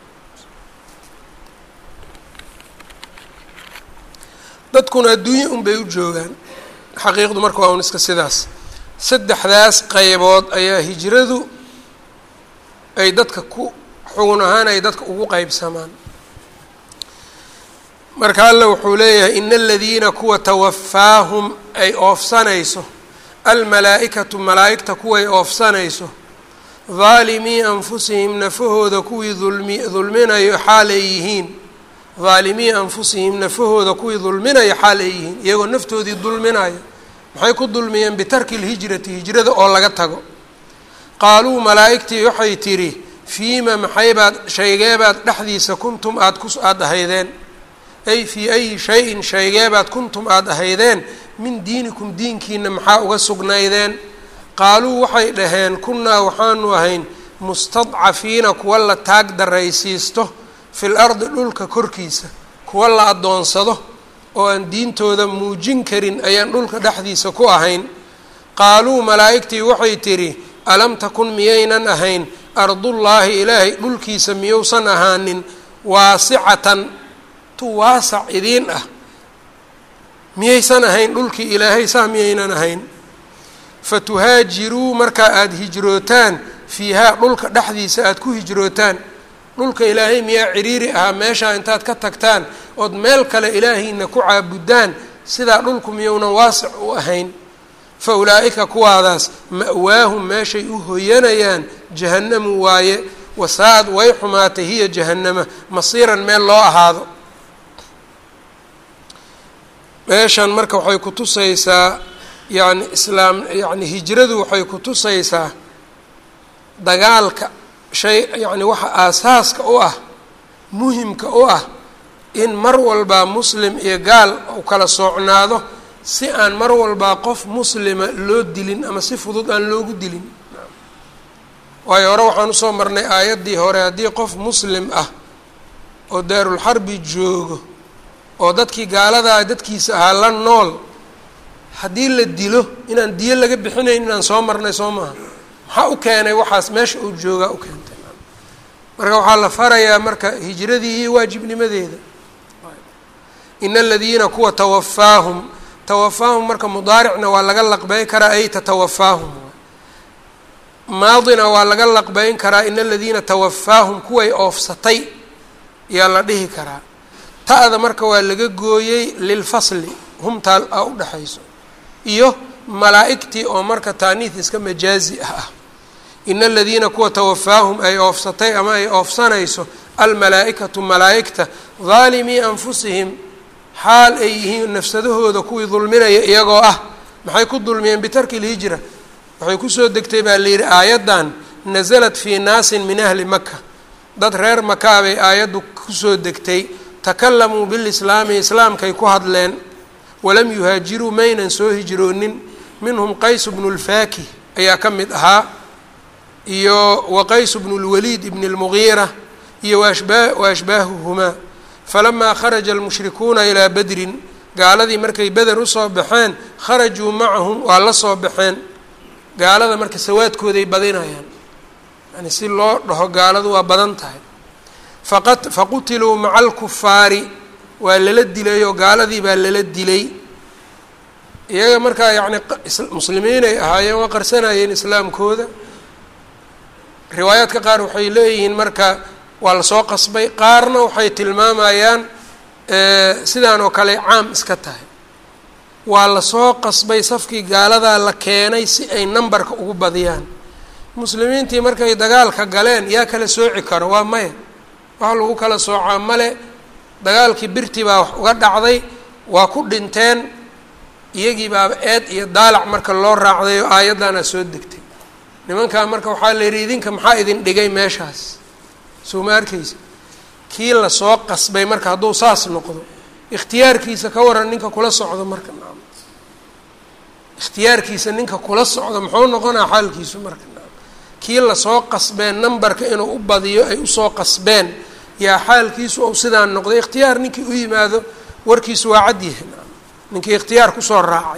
dadkuna adduunye un bay u joogaan xaqiiqdu marka waa un iska sidaas saddexdaas qaybood ayaa hijradu ay dadka ku xugun ahaan ay dadka ugu qeybsamaan marka alla wuxuu leeyahay ina aladiina kuwa tawafaahum ay oofsanayso almalaa-ikatu malaa-igta kuway oofsanayso daalimii anfusihim nafahooda kuwii dulmi dulminayo xaal ay yihiin daalimii anfusihim nafahooda kuwii dulminayo xaal ay yihiin iyagoo naftoodii dulminayo maxay ku dulmiyeen bitarki lhijrati hijrada oo laga tago qaaluu malaa-igtii waxay tidhi fiima maxaybaad shaygeebaad dhexdiisa kuntum aad ku aada ahaydeen ay fii ayi shay-in shaygeebaad kuntum aada ahaydeen min diinikum diinkiina maxaa uga sugnaydeen qaaluu waxay dhaheen kunnaa waxaanu ahayn mustadcafiina kuwa la taag daraysiisto fil ardi dhulka korkiisa kuwa la addoonsado oo aan diintooda muujin karin ayaan dhulka dhexdiisa ku ahayn qaaluu malaa'igtii waxay tidhi alam takun miyaynan ahayn ardullaahi ilaahay dhulkiisa miyousan ahaanin waasicatan tu waasac idiin ah miyaysan ahayn dhulkii ilaahay saa miyaynan ahayn fatuhaajiruu markaa aada hijrootaan fiihaa dhulka dhexdiisa aada ku hijrootaan dhulka ilaahay miyaa ciriiri ahaa meeshaa intaad ka tagtaan ood meel kale ilaahiina ku caabudaan sidaa dhulku miyounan waasic u ahayn fa ulaa'ika kuwaadaas ma'waahum meeshay u hoyanayaan jahannamu waaye wasaad way xumaatay hiya jahannama masiiran meel loo ahaado meeshan marka waxay ku tusaysaa yacni islaam yacni hijradu waxay ku tusaysaa dagaalka shay yacni waxa aasaaska u ah muhimka u ah in mar walbaa muslim iyo gaal u kala soocnaado si aan mar walbaa qof muslima loo dilin ama si fudud aan loogu dilin waayo hore waxaan usoo marnay aayaddii hore haddii qof muslim ah oo daarulxarbi joogo oo dadkii gaaladaa dadkiisa ahaa la nool haddii la dilo inaan diyo laga bixinayn inaan soo marnay soo maaha maxaa u keenay waxaas meesha uu joogaa u keentay marka waxaa la farayaa marka hijradii iyo waajibnimadeeda in aladiina kuwa tawafaahum tawafaahum marka mudaaricna waa laga laqbeyn karaa ay tatawafaahum maadina waa laga laqbeyn karaa in aladiina tawafaahum kuway oofsatay yaa la dhihi karaa ta'da marka waa laga gooyey lilfasli humtaa a u dhexayso iyo malaa'igtii oo marka taaniis iska majaazi ah ah ina aladiina kuwa tawafaahum ay oofsatay ama ay oofsanayso almalaa-ikatu malaa'igta daalimii anfusihim xaal ay yihiin nafsadahooda kuwii dulminaya iyagoo ah maxay ku dulmiyeen bitarki lhijra waxay kusoo degtay baa la yidhi aayaddan nasalat fii naasin min ahli maka dad reer makaa bay aayaddu kusoo degtay takalamuu bilislaami islaamkay ku hadleen walam yuhaajiruu maynan soo hijroonin minhum qays bnu lfaakih ayaa ka mid ahaa iyo wa qays bnu lwaliid ibni lmugiira iyo wa ashbaahuhumaa falamaa kharaja almushrikuuna ilaa bedrin gaaladii markay beder usoo baxeen kharajuu macahum waa la soo baxeen gaalada marka sawaadkooday badinayaan yani si loo dhaho gaaladu waa badan tahay faqad faqutiluu maca alkufaari waa lala dilay oo gaaladii baa lala dilay iyaga markaa yacni muslimiinay ahaayeen waa qarsanayeen islaamkooda riwaayaadka qaar waxay leeyihiin marka waa lasoo qasbay qaarna waxay tilmaamayaan sidaan oo kale caam iska tahay waa lasoo qasbay safkii gaaladaa la keenay si ay nambarka ugu badiyaan muslimiintii markay dagaalka galeen yaa kala sooci karo waa maya wax lagu kala soocaa male dagaalkii birti baa wax uga dhacday waa ku dhinteen iyagii baaba eed iyo daalac marka loo raacday oo aayaddaana soo degtay nimankaa marka waxaa la yidhi idinka maxaa idin dhigay meeshaas soo ma arkaysa kii lasoo qasbay marka hadduu saas noqdo ikhtiyaarkiisa ka waran ninka kula socdo marka naam ikhtiyaarkiisa ninka kula socdo muxuu noqonaa xaalkiisu marka naam kii lasoo qasbeen nambarka inuu u badiyo ay usoo qasbeen yaa xaalkiisu ou sidaan noqday ikhtiyaar ninkii u yimaado warkiisu waa cad yahay naam ninkii ikhtiyaar kusoo raacay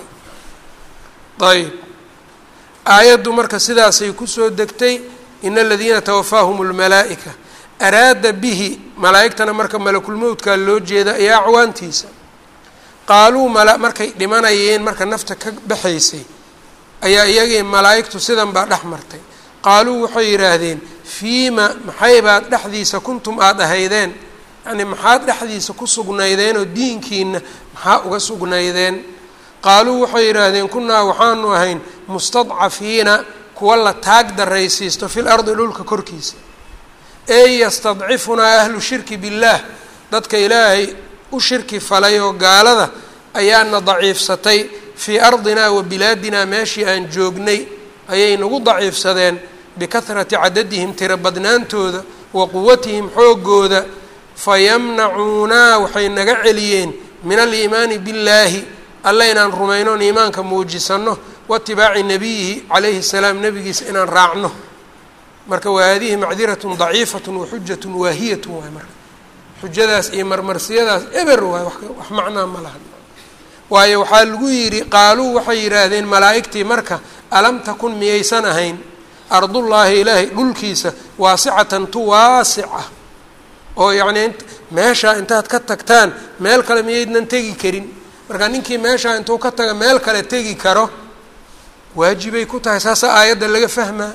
ayb aayaddu marka sidaasay kusoo degtay ina aladiina tawafaahum lmalaa'ika araada bihi malaa'igtana marka malakulmowdkaa loo jeeda ayaa acwaantiisa qaaluu mala markay dhimanayeen marka nafta ka baxaysay ayaa iyagii malaa'igtu sidan baa dhex martay qaaluu waxay yidhaahdeen fiima maxaybaad dhexdiisa kuntum aada ahaydeen yacnii maxaad dhexdiisa ku sugnaydeen oo diinkiina maxaa uga sugnaydeen qaaluu waxay yidhaahdeen kunnaa waxaanu ahayn mustadcafiina kuwa la taag daraysiisto fil ardi dhulka korkiisa ey yastadcifunaa ahlu shirki billaah dadka ilaahay u shirki falay oo gaalada ayaana daciifsatay fii ardinaa wa bilaadinaa meeshii aan joognay ayay nagu daciifsadeen bikahrati cadadihim tiro badnaantooda wa quwatihim xoogooda fayamnacuunaa waxay naga celiyeen min aliimaani billaahi alla inaan rumayno on iimaanka muujisanno waitibaaci nabiyihi calayhi salaam nabigiisa inaan raacno marka wa haadihi macdiratun daciifatun wa xujatun waahiyatun waay marka xujadaas iyo marmarsiyadaas eber waay wax macnaa ma laha waayo waxaa lagu yidhi qaaluu waxay yidhaahdeen malaa'igtii marka alam takun miyaysan ahayn ardullaahi ilaahay dhulkiisa waasicatan tu waasica oo yacnii meeshaa intaad ka tagtaan meel kale miyaydnan tegi karin marka ninkii meeshaa intuu ka taga meel kale tegi karo waajibay ku tahay saasa aayadda laga fahmaa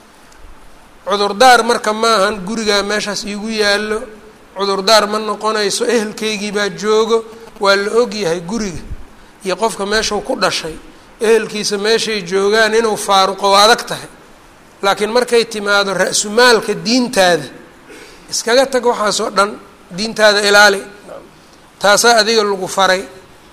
cudurdaar marka maahan gurigaa meeshaas iigu yaallo cudurdaar ma noqonayso ehelkaygii baa joogo waa la ogyahay guriga iyo qofka meeshuu ku dhashay ehelkiisa meeshay joogaan inuu faaruqo waa adag tahay laakiin markay timaado ra-sumaalka diintaada iskaga tag waxaasoo dhan diintaada ilaali taasaa adiga lagu faray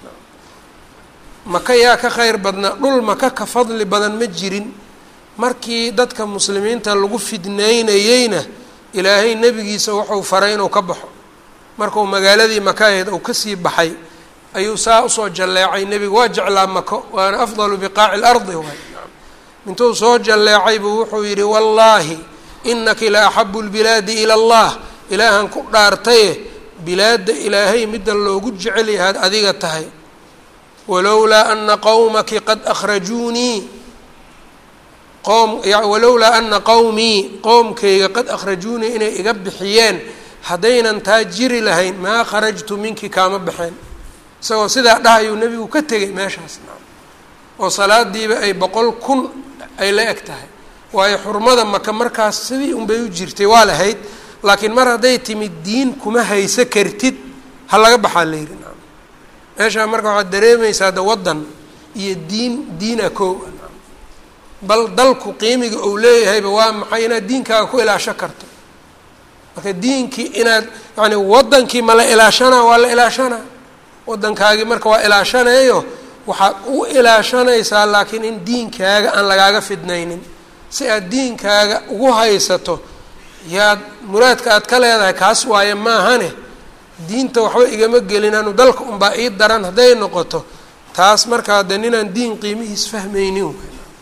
maka yaa ka khayr badnaa dhul maka ka fadli badan ma jirin markii dadka muslimiinta lagu fidnaynayeyna ilaahay nebigiisa wuxuu faray inuu ka baxo markuu magaaladii maka ahayd uu kasii baxay ayuu saa usoo jalleecay nebigu waa jeclaa mako waana afdalu biqaaci lardi waay intuu soo jalleecay buu wuxuu yidhi wallaahi inaki la axabu lbilaadi ila allah ilaahan ku dhaartaye bilaadda ilaahay midda loogu jecel yahaad adiga tahay walowlaa ana qowmaki qad akhrajuunii qowm walowlaa ana qowmii qowmkayga qad akhrajuunii inay iga bixiyeen haddaynan taa jiri lahayn maa kharajtu minki kaama baxeen isagoo sidaa dhahayuu nebigu ka tegay meeshaas oo salaadiiba ay boqol kun ay la eg tahay waayo xurmada maka markaas sidii unbay u jirtay waa lahayd laakiin mar hadday timid diin kuma hayso kartid ha laga baxaa la yidhi naam meeshaa marka waxaad dareemaysaa de waddan iyo diin diina koow bal dalku qiimiga uu leeyahayba waa maxay inaad diinkaaga ku ilaasho karto marka diinkii inaad yani waddankii ma la ilaashanaa waa la ilaashanaa waddankaagii marka waa ilaashanayo waxaad u ilaashanaysaa laakiin in diinkaaga aan lagaaga fidnaynin si aad diinkaaga ugu haysato yaad muraadka aad ka leedahay kaas waaye maahane diinta waxba igama gelin anu dalka unbaa ii daran hadday noqoto taas markaa de ninaan diin qiimihiis fahmaynin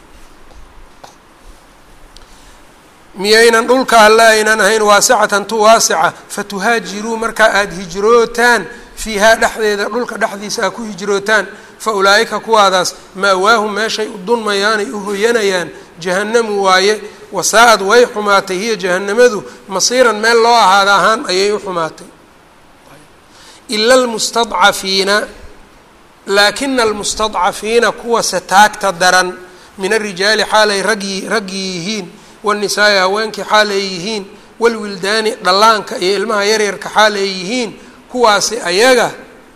miyaynan dhulka alle aynan ahayn waasicatan tu waasica fatuhaajiruu markaa aada hijrootaan fiihaa dhexdeeda dhulka dhexdiisa aa ku hijrootaan fa ulaa'ika kuwaadaas ma'waahum meeshay u dunmayaanay u hoyanayaan jahannamu waaye wasaa-ad way xumaatay hiya jahanamadu masiiran meel loo ahaada ahaan ayay u xumaatay ila almustadcafiina laakina almustadcafiina kuwase taagta daran min arijaali xaalay ragyi ragyi yihiin wanisaai haweenkii xaal ay yihiin walwildaani dhallaanka iyo ilmaha yaryarka xaal ay yihiin kuwaasi ayaga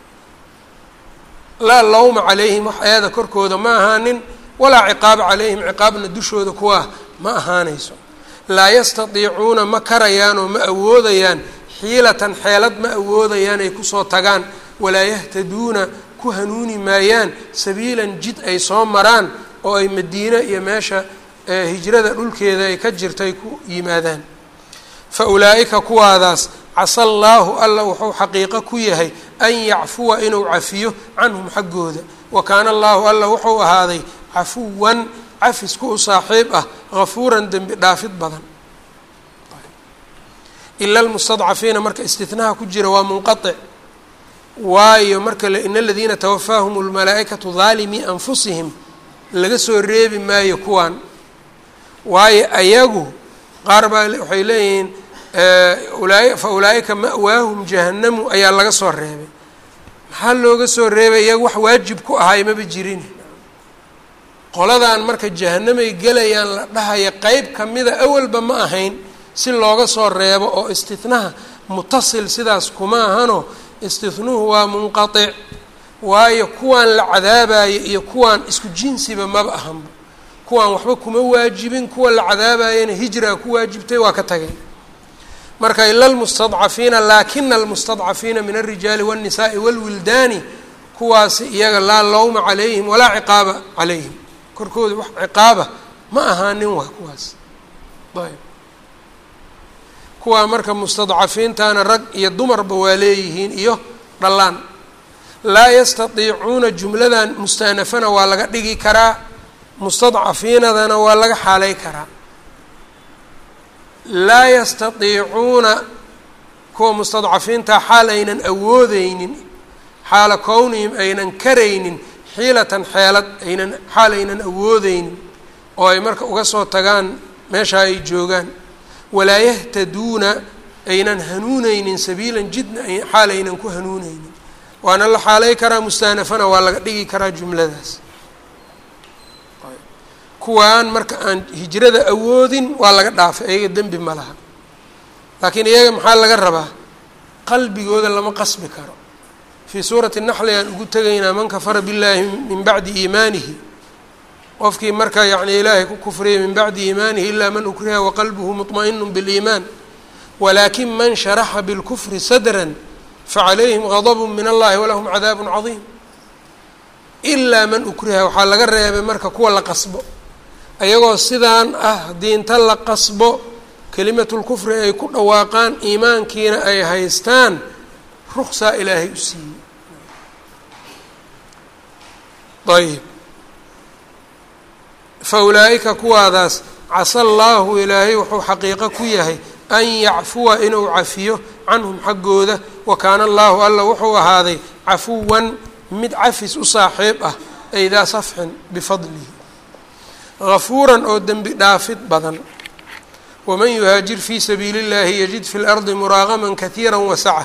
laa lawma calayhim wax eeda korkooda ma ahaanin walaa ciqaaba calayhim ciqaabna dushooda kuwaa ma ahaanayso laa yastatiicuuna ma karayaan oo ma awoodayaan xiilatan xeelad ma awoodayaan ay kusoo tagaan walaa yahtaduuna ku hanuuni maayaan sabiilan jid ay soo maraan oo ay madiine iyo meesha hijrada dhulkeeda ay ka jirta ay ku yimaadaan fa ulaa'ika kuwaadaas casa allaahu alla wuxuu xaqiiqo ku yahay an yacfuwa inuu cafiyo canhum xaggooda wa kaana allaahu alla wuxuu ahaaday cafuwan cafisku u saaxiib ah hafuuran dembi dhaafid badan ila almustadcafiina marka istinaha ku jira waa munqatic waayo marka ina aladiina tawafaahum lmalaa'ikatu daalimii anfusihim laga soo reebi maayo kuwaan waayo ayagu qaar baa waxay leeyihiin fa ulaa'ika ma'waahum jahannamu ayaa laga soo reebay maxaa looga soo reebay iyaga wax waajib ku ahaay maba jirin qoladan marka jahanamay gelayaan la dhahaya qeyb kamida awalba ma ahayn si looga soo reebo oo istinaha mutasil sidaas kuma ahano istinuhu waa munqatic waayo kuwaan la cadaabayo iyo kuwaan isku jinsiba maba ahanba kuwaan waxba kuma waajibin kuwa la cadaabayana hijraa ku waajibtay waa ka tageen marka ila lmustadcafiina laakina almustadcafiina min alrijaali wاnnisaai wاlwildaani kuwaasi iyaga laa lawma calayhim walaa ciqaaba calayhim korkooda wax ciqaaba ma ahaanin waa kuwaas ayb kuwaa marka mustadcafiintana rag iyo dumarba waa leeyihiin iyo dhallaan laa yastatiicuuna jumladan mustaanafana waa laga dhigi karaa mustadcafiinadana waa laga xaalay karaa laa yastatiicuuna kuwa mustadcafiintaa xaal aynan awoodeynin xaala kownihim aynan karaynin xiilatan xeelad aynan xaal aynan awoodeynin oo ay marka uga soo tagaan meesha ay joogaan walaa yahtaduuna aynan hanuuneynin sabiilan jidna xaal aynan ku hanuuneynin waana la xaalay karaa mustaanafana waa laga dhigi karaa jumladaas kuwaan marka aan hijrada awoodin waa laga dhaafay iyaga dembi ma laha laakiin iyaga maxaa laga rabaa qalbigooda lama qasbi karo fii suurati naxli aan ugu tegaynaa man kafara billaahi min bacdi iimaanihi qofkii marka yacni ilaahay ku kufriyay min bacdi iimaanihi ilaa man ukriha waqalbuhu muطma'inu biliimaan walaakin man sharaxa bilkufri sadran facalayhim gadbu min allahi walahum cadaabu cadiim ilaa man ukriha waxaa laga reebay marka kuwa la qasbo ayagoo sidaan ah haddii inta la qasbo kelimatulkufri ay ku dhawaaqaan iimaankiina ay haystaan ruksaa ilaahay u siiyey ayb fa ulaa'ika kuwaadaas casa allaahu ilaahay wuxuu xaqiiqo ku yahay an yacfuwa inuu cafiyo canhum xaggooda wa kaana allaahu alla wuxuu ahaaday cafuwan mid cafis u saaxiib ah ay daa safxin bifadlihi gafuuran oo dembi dhaafid badan waman yuhaajir fii sabiili اllahi yajid fi اlardi muraaqama katiira wasaca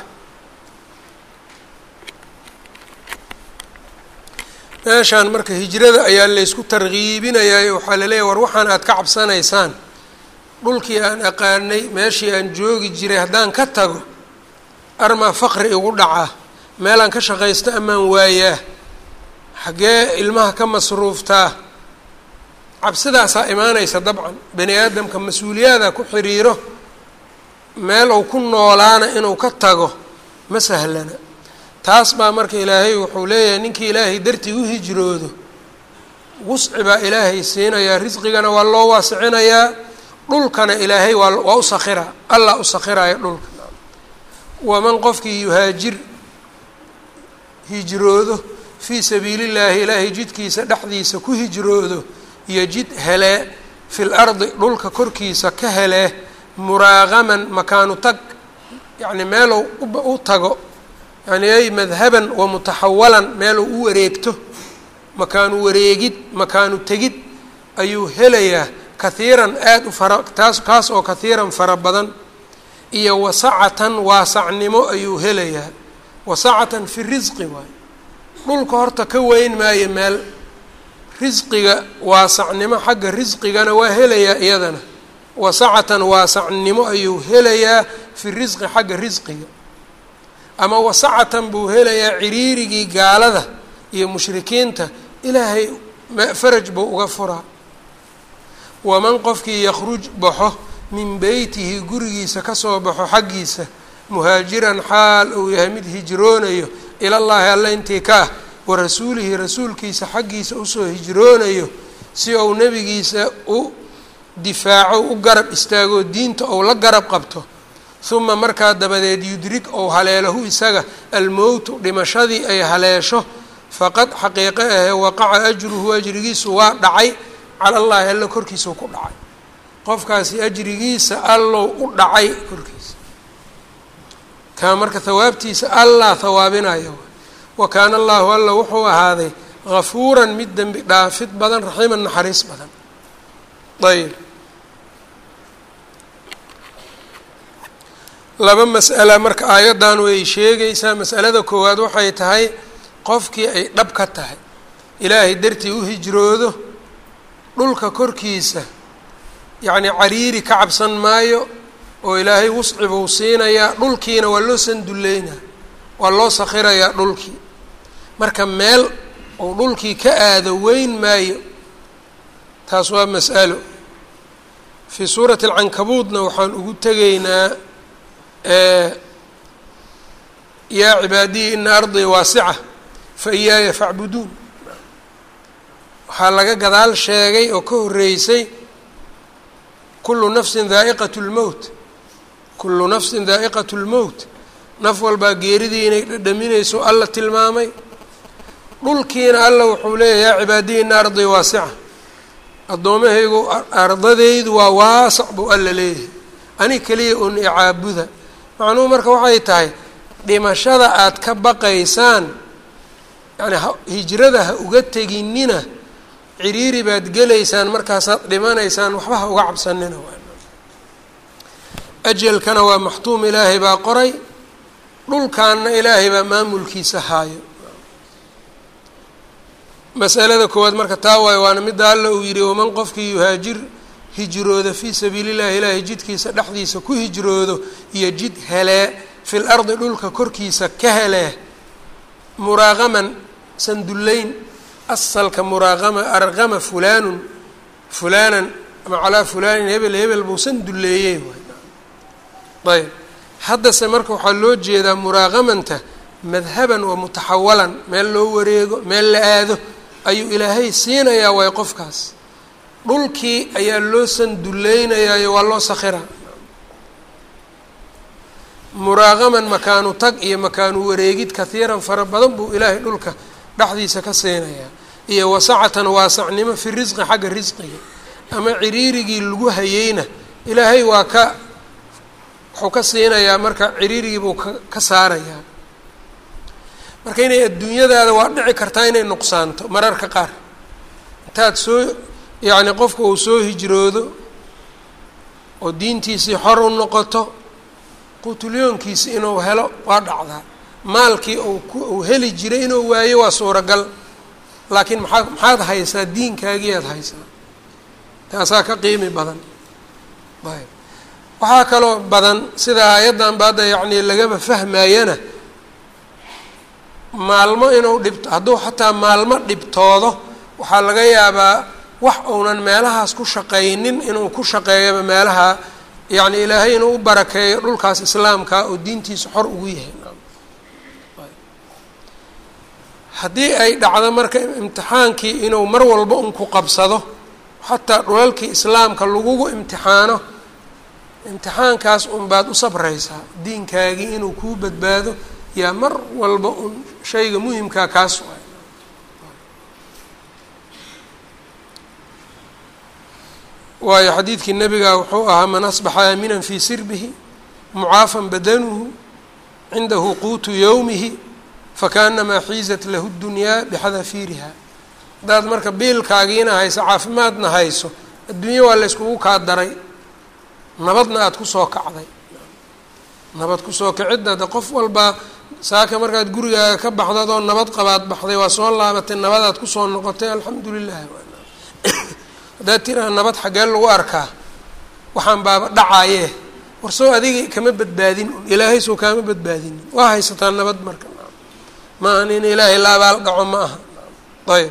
meeshaan marka hijrada ayaa laysku tarkiibinayaa waxaa laleeyahy war waxaan aad ka cabsanaysaan dhulkii aan aqaanay meeshii aan joogi jiray haddaan ka tago armaa faqri igu dhacaa meelaan ka shaqaysto amaan waayaa xaggee ilmaha ka masruuftaa cabsidaasaa imaanaysa dabcan bani aadamka mas-uuliyaada ku xiriiro meel uu ku noolaana inuu ka tago ma sahlana taas baa marka ilaahay wuxuu leeyahay ninkii ilaahay dartii u hijroodo wusci baa ilaahay siinayaa risqigana waa loo waasicinayaa dhulkana ilaahay waa waa u sakhiraa allah u sakhiraya dhulka waman qofkii yuhaajir hijroodo fii sabiili llaahi ilaahay jidkiisa dhexdiisa ku hijroodo yojid helee fil ardi dhulka korkiisa ka helee muraaqaman makaanu tag yacni meeluu u tago yani ay madhaban wa mutaxawalan meeluu u wareegto makaanu wareegid makaanu tegid ayuu helayaa kahiiran aada u fara taas kaas oo kahiiran fara badan iyo wasacatan waasacnimo ayuu helayaa wasacatan fi risqi waayo dhulka horta ka weyn maayo meel risqiga waasacnimo xagga risqigana waa helayaa iyadana wasacatan waasacnimo ayuu helayaa fi risqi xagga risqiga ama wasacatan buu helayaa ciriirigii gaalada iyo mushrikiinta ilaahay faraj buu uga furaa waman qofkii yakhruj baxo min beytihi gurigiisa kasoo baxo xaggiisa muhaajiran xaal uu yahay mid hijroonayo ilallaahi alla intii ka ah wa rasuulihi rasuulkiisa xaggiisa usoo hijroonayo si uu nebigiisa u difaaco u garab istaago diinta ou la garab qabto uma markaa dabadeed yudrig ou haleelahu isaga almowtu dhimashadii ay haleesho faqad xaqiiqo ahee waqaca ajruhu ajrigiisu waa dhacay cala allaahi alla korkiisau ku dhacay qofkaasi ajrigiisa allow u dhacay korkiisa kaa marka hawaabtiisa allah hawaabinayo wa kaana allahu alla wuxuu ahaaday hafuuran mid dembi dhaafid badan raxiiman naxariis badan ayb laba mas'ala marka aayaddan way sheegaysaa mas'alada koowaad waxay tahay qofkii ay dhab ka tahay ilaahay dartii u hijroodo dhulka korkiisa yacnii cariiri ka cabsan maayo oo ilaahay wusci buu siinayaa dhulkiina waa loo sanduleynaa waa loo sakhirayaa dhulkii marka meel uu dhulkii ka aado weyn maayo taas waa mas'alo fii suurati alcankabuudna waxaan ugu tegaynaa yaa cibaadiyi ina ardii waasica fa iyaaya facbuduun waxaa laga gadaal sheegay oo ka horreysay kullu nafsin daa'iqat lmowt kullu nafsin daa'iqat lmowt naf walbaa geeridii inay dhadhaminayso alla tilmaamay dhulkiina alla wuxuu leeyahy yaa cibaadiyi ina ardii waasica addoomahaygu ardadeydu waa waasac buu alla leeyahay ani keliya un icaabuda macnuhu marka waxay tahay dhimashada aada ka baqaysaan yani hijrada ha uga teginina ciriiri baad gelaysaan markaasaad dhimanaysaan waxba ha uga cabsanina ajalkana waa maxtuum ilaahay baa qoray dhulkaanna ilaahay baa maamulkiisa haayo masalada koowaad marka taa waayo waana midda alla uu yidhi waman qofkii yuhaajir hijrooda fii sabiili llahi ilaahay jidkiisa dhexdiisa ku hijroodo iyo jid helee fil ardi dhulka korkiisa ka helee muraaqaman sandullayn asalka muraaqama arqama fulaanun fulaanan ama calaa fulaanin hebel hebel buu sandulleeyey ayb haddase marka waxaa loo jeedaa muraaqamanta madhaban wa mutaxawalan meel loo wareego meel la aado ayuu ilaahay siinayaa waay qofkaas dhulkii ayaa loo sanduleynayaayo waa loo sakhiraa muraaqaman makaanu tag iyo makaanu wareegid kahiiran fara badan buu ilaahay dhulka dhexdiisa ka siinayaa iyo wasacatan waasacnimo fi risqi xagga risqiga ama ciriirigii lagu hayeyna ilaahay waa ka wuxuu ka siinayaa marka ciriirigii buu ka ka saarayaa marka inay adduunyadaada waa dhici kartaa inay nuqsaanto mararka qaar intaad soo yacni qofka uu soo hijroodo oo diintiisii xor u noqoto qutulyoonkiisi inuu helo waa dhacdaa maalkii uu ku uu heli jiray inuu waayo waa suuragal laakiin maxaa maxaad haysaa diinkaagiiaad haysaa taasaa ka qiimi badan ayb waxaa kaloo badan sida aayaddan ba hadda yacni lagaba fahmayana maalmo inuu dhibto hadduu xataa maalmo dhibtoodo waxaa laga yaabaa wax uunan meelahaas ku shaqaynin inuu ku shaqeeyaba meelaha yacni ilaahay inuu u barakeeyo dhulkaas islaamka oo diintiisa xor ugu yahay haddii ay dhacdo marka imtixaankii inuu mar walba un ku qabsado xataa dhulalkii islaamka lagugu imtixaano imtixaankaas un baad u sabraysaa diinkaagii inuu kuu badbaado yaa mar walba un shayga muhimkaa kaas waay waayo xadiidkii nabiga wuxuu ahaa man asbaxa aaminan fii sirbihi mucaafan badanuhu cindahu quutu yowmihi fakaanamaa xiizat lahu dunyaa bixadafiiriha haddaad marka biilkaagiina hayso caafimaadna hayso adduunye waa layskugu kaa daray nabadna aada kusoo kacday nabad kusoo kicidda de qof walbaa saaka markaad gurigaaga ka baxdad oo nabad qabaad baxday waa soo laabatay nabadaad kusoo noqotay alxamdu lilah haddaad tiraha nabad xaggee lagu arkaa waxaan baaba dhacayee warsoo adiga kama badbaadin ilaahay soo kaama badbaadinin waa haysataa nabad marka ma ahan in ilaahay la abaal dhaco ma aha ayb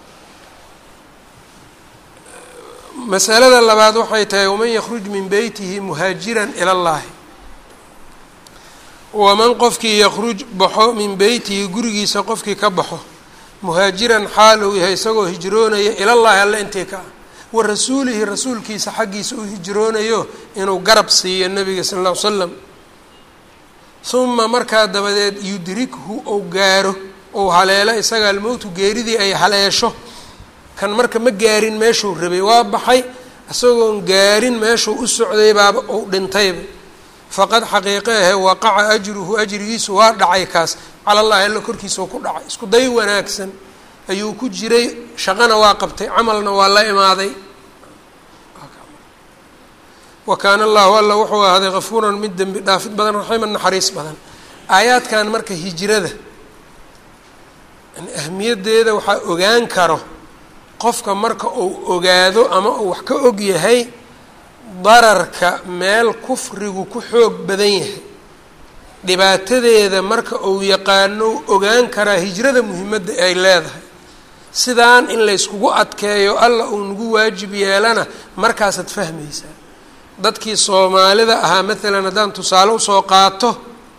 masalada labaad waxay tahay waman yakruj min beytihi muhaajiran ila llahi waman qofkii yakruj baxo min beytihi gurigiisa qofkii ka baxo muhaajiran xaal uu yahay isagoo hijroonaya ilallahi alle intii ka ah wa rasuulihi rasuulkiisa xaggiisa u hijroonayo inuu garab siiyo nabiga sala alla ly slam uma markaa dabadeed yudrikhu ou gaaro ou haleelo isaga almowtu geeridii ay haleesho kan marka ma gaarin meeshuu rabay waa baxay isagoon gaarin meeshuu u socday baaba ou dhintayba faqad xaqiiqe ahe waqaca ajruhu ajrigiisu waa dhacay kaas cala allahi alla korkiisao ku dhacay isku day wanaagsan ayuu ku jiray shaqana waa qabtay camalna waa la imaaday wa kaana allahu alla wuxuu ahaaday kafuuran mid dembi dhaafid badan raximan naxariis badan aayaadkan marka hijrada yani ahmiyaddeeda waxaa ogaan karo qofka marka uu ogaado ama uu wax ka og yahay dararka meel kufrigu ku xoog badan yahay dhibaatadeeda marka uu yaqaano ogaan karaa hijrada muhimadda ay leedahay sidaan in layskugu adkeeyo alla uu nagu waajib yeelana markaasaad fahmaysaa dadkii soomaalida ahaa maalan haddaan tusaale usoo qaato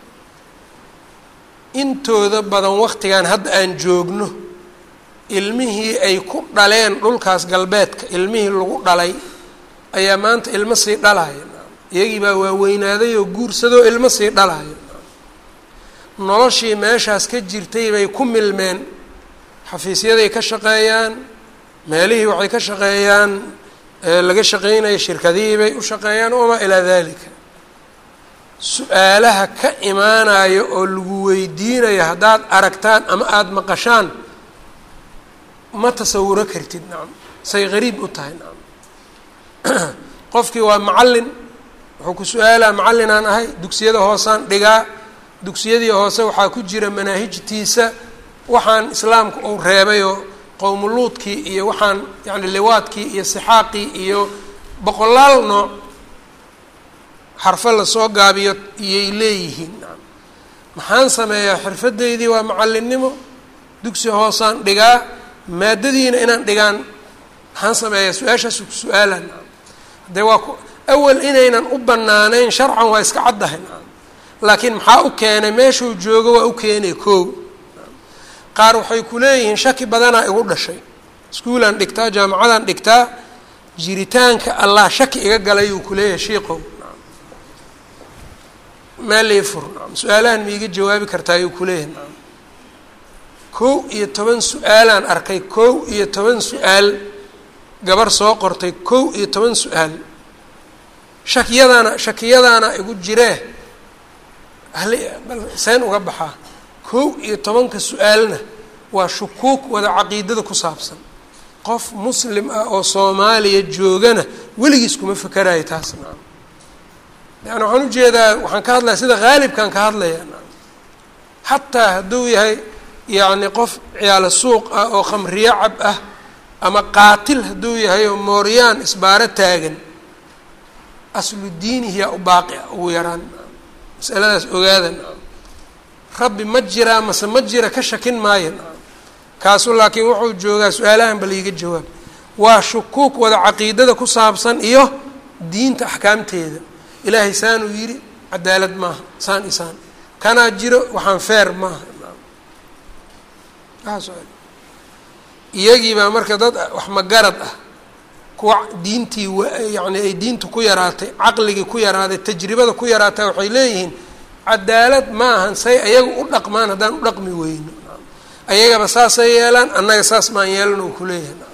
intooda badan waqtigan hadda aan joogno ilmihii ay ku dhaleen dhulkaas galbeedka ilmihii lagu dhalay ayaa maanta ilmo sii dhalaya iyagii baa waaweynaaday oo guursadoo ilmo sii dhalaya noloshii meeshaas ka jirtay bay ku milmeen xafiisyaday ka shaqeeyaan meelihii waxay ka shaqeeyaan laga shaqeynaya shirkadihii bay u shaqeeyaan wamaa ilaa dalika su-aalaha ka imaanayo oo lagu weydiinayo haddaad aragtaan ama aada maqashaan ma tasawuro kartid nacam say qariib u tahay nacam qofkii waa macallin wuxuu ku su-aalaa macallinaan ahay dugsiyada hoosaan dhigaa dugsiyadii hoose waxaa ku jira manaahijtiisa waxaan islaamku uu reebayoo qowmuluudkii iyo waxaan yacni liwaadkii iyo sixaaqii iyo boqolaal nooc xarfo lasoo gaabiyo iyay leeyihiin nacam maxaan sameeyaa xirfadeydii waa macallinnimo dugsi hoosaan dhigaa maadadiina inaan dhigaan maxaan sameeyaa su-aashaasu ku su-aalan nacam haddee waa ku awal inaynan u banaanayn sharcan waa iska caddahay nacam laakiin maxaa u keenay meeshuu joogo waa u keenay koow qaar waxay ku leeyihiin shaki badanaa igu dhashay iskuulaan dhigtaa jaamacadaan dhigtaa jiritaanka allah shaki iga galay uu kuleeyahay shiiqow meel ii fur nacam su-aalahan ma iga jawaabi kartaa ayuu kuleeyahay nacam kow iyo toban su-aalaan arkay kow iyo toban su-aal gabar soo qortay kow iyo toban su-aal shakiyadaana shakiyadaana igu jiree seen uga baxaa kow iyo tobanka su-aalna waa shukuuk wada caqiidada ku saabsan qof muslim ah oo soomaaliya joogana weligiis kuma fakerayo taas nacam yani waxaan ujeedaa waxaan ka hadlaya sida haalibkaan ka hadlaya nacam xataa hadduu yahay yacni qof ciyaalo suuq ah oo khamriyo cab ah ama qaatil hadduu yahay oo mooryaan isbaaro taagan aslu diinihiyaa u baaqi ah ugu yaraan masaladaas ogaada nacam rabbi ma jiraa mase ma jira ka shakin maayo nacam kaasu laakiin wuxuu joogaa su-aalahan bal iiga jawaab waa shukuuk wada caqiidada ku saabsan iyo diinta axkaamteeda ilaahay saanuu yidhi cadaalad maaha saan isaan kanaa jiro waxaan feer maaha iyagii baa marka dad wax magarad ah kuwa diintii yani ay diintu ku yaraatay caqligii ku yaraaday tajribada ku yaraatay waxay leeyihiin cadaalad ma ahan say ayaga u dhaqmaan haddaan u dhaqmi weyno ayagaba saasay yeelaan annaga saas maan yeelan oo kuleeyahay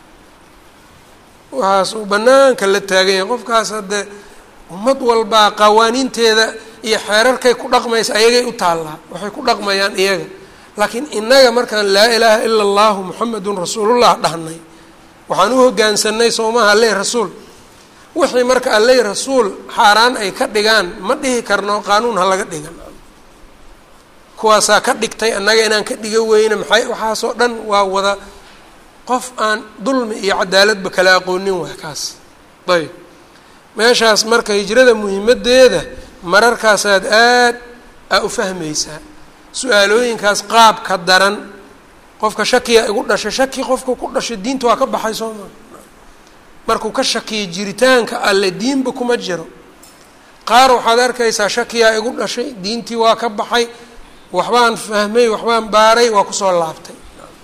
waxaas uu banaanka la taagan yahay qofkaas haddee ummad walbaa qawaaniinteeda iyo xeerarkay ku dhaqmaysa ayagay u taallaa waxay ku dhaqmayaan iyaga laakiin innaga markaan laa ilaaha ila allahu muxamedun rasuulullah dhahnay waxaan u hoggaansanay soomaha alleh rasuul wixii marka alleh rasuul xaaraan ay ka dhigaan ma dhihi karno qaanuun ha laga dhigan kuwaasaa ka dhigtay annaga inaan ka dhiga weyne maxay waxaasoo dhan waa wada qof aan dulmi iyo cadaaladba kala aqoonin waay kaas ayb meeshaas marka hijrada muhimaddeeda mararkaasaad aad aa u fahmaysaa su-aalooyinkaas qaabka daran qofka shakiya igu dhashay shaki qofka ku dhashay diinta waa ka baxay soo maa markuu ka shakiya jiritaanka alle diinba kuma jiro qaar waxaad arkaysaa shakiyaa igu dhashay diintii waa ka baxay waxbaan fahmay waxbaan baaray waa kusoo laabtay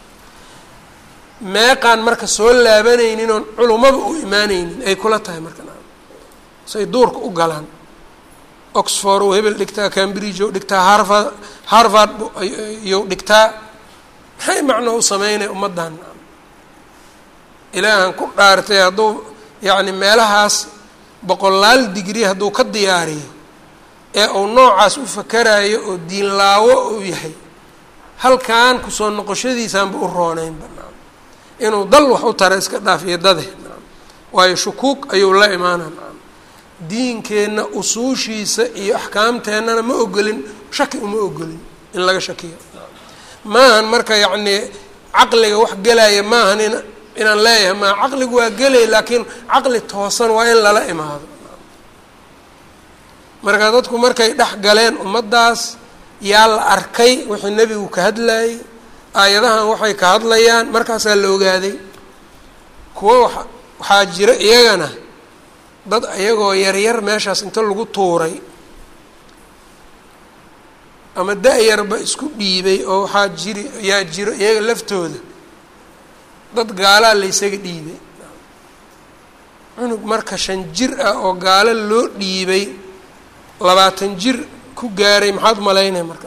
meeqaan marka soo laabanaynin oon culummaba u imaanaynin ay kula tahay marka say duurka u galaan oxford ou hebel dhigtaa cambridge ou dhigtaa harvard harvard iyou dhigtaa maxay macno u sameynay ummaddan ilaahan ku dhaartay hadduu yacni meelahaas boqolaal digri hadduu ka diyaariyo ee uu noocaas u fakarayo oo diinlaawo uu yahay halkan kusoo noqoshadiisaanba u rooneynba inuu dal wax u tara iska dhaaf iyo dade waayo shukuug ayuu la imaana diinkeenna usuushiisa iyo axkaamteennana ma ogolin shaki uma ogolin in laga shakiyo maahan marka yacnii caqliga wax gelaya maahan in inaan leeyahay maa caqligu waa gelay laakiin caqli toosan waa in lala imaado marka dadku markay dhex galeen ummaddaas yaa la arkay wixii nebigu ka hadlayay aayadahan waxay ka hadlayaan markaasaa la ogaaday kuwo wa waxaa jira iyagana dad iyagoo yaryar meeshaas inta lagu tuuray ama da-yarba isku dhiibay oo waxaa jiri yaa jiro iyaga laftooda dad gaalaa la ysaga dhiibay cunug marka shan jir ah oo gaalo loo dhiibay labaatan jir ku gaaray maxaad u malaynaya marka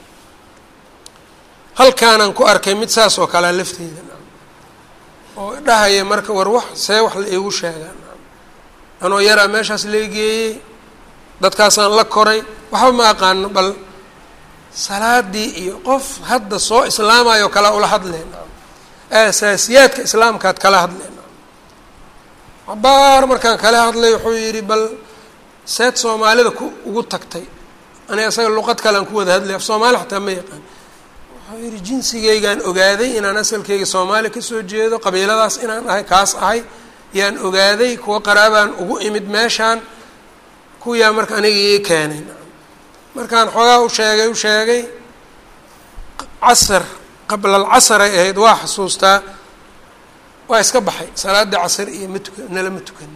halkaanaan ku arkay mid saas oo kalea lafteeda oo dhahaya marka war wax see wax la iigu sheegaa anoo yaraa meeshaas leegeeyey dadkaasaan la koray waxba ma aqaano bal salaadii iyo qof hadda soo islaamayo kala ula hadleen asaasiyaadka islaamkaad kala hadleen cabaar markaan kala hadlay wuxuu yidhi bal seed soomaalida ku ugu tagtay aniga isaga luqad kalean ku wada hadlay af soomaali xataa ma yaqaan wuxuu yidhi jinsigaygaan ogaaday inaan asalkeyga soomaali kasoo jeedo qabiiladaas inaan ahay kaas ahay yaan ogaaday kuwa qaraabaan ugu imid meeshaan kuwiyaa marka aniga ii keenay markaan xoogaa u sheegay u sheegay casar qabla alcasar ay ahayd waa xasuustaa waa iska baxay salaaddii casar iyo ma tuka nala ma tukan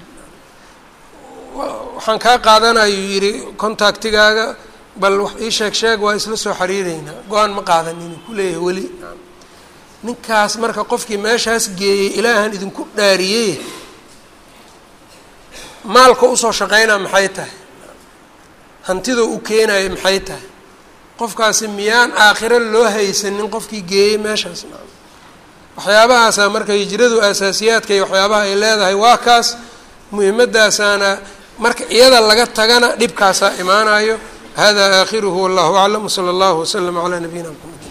waxaan kaa qaadanayu yidhi contactigaaga bal wax ii sheeg sheeg waa isla soo xiriireynaa go-aan ma qaadanin kuleeyahay weli ninkaas marka qofkii meeshaas geeyey ilaahan idinku dhaariyey maalka usoo shaqeynaa maxay tahay hantida u keenayo maxay tahay qofkaasi miyaan aakhiro loo haysanin qofkii geeyey meeshaas waxyaabahaasa marka hijradu asaasiyaadka iyo waxyaabaha ay leedahay waa kaas muhimadaasaana marka iyada laga tagana dhibkaasaa imaanayo hada aakhiruhu wallahu aclam wsala allahu waslama calaa nabiyina mxamed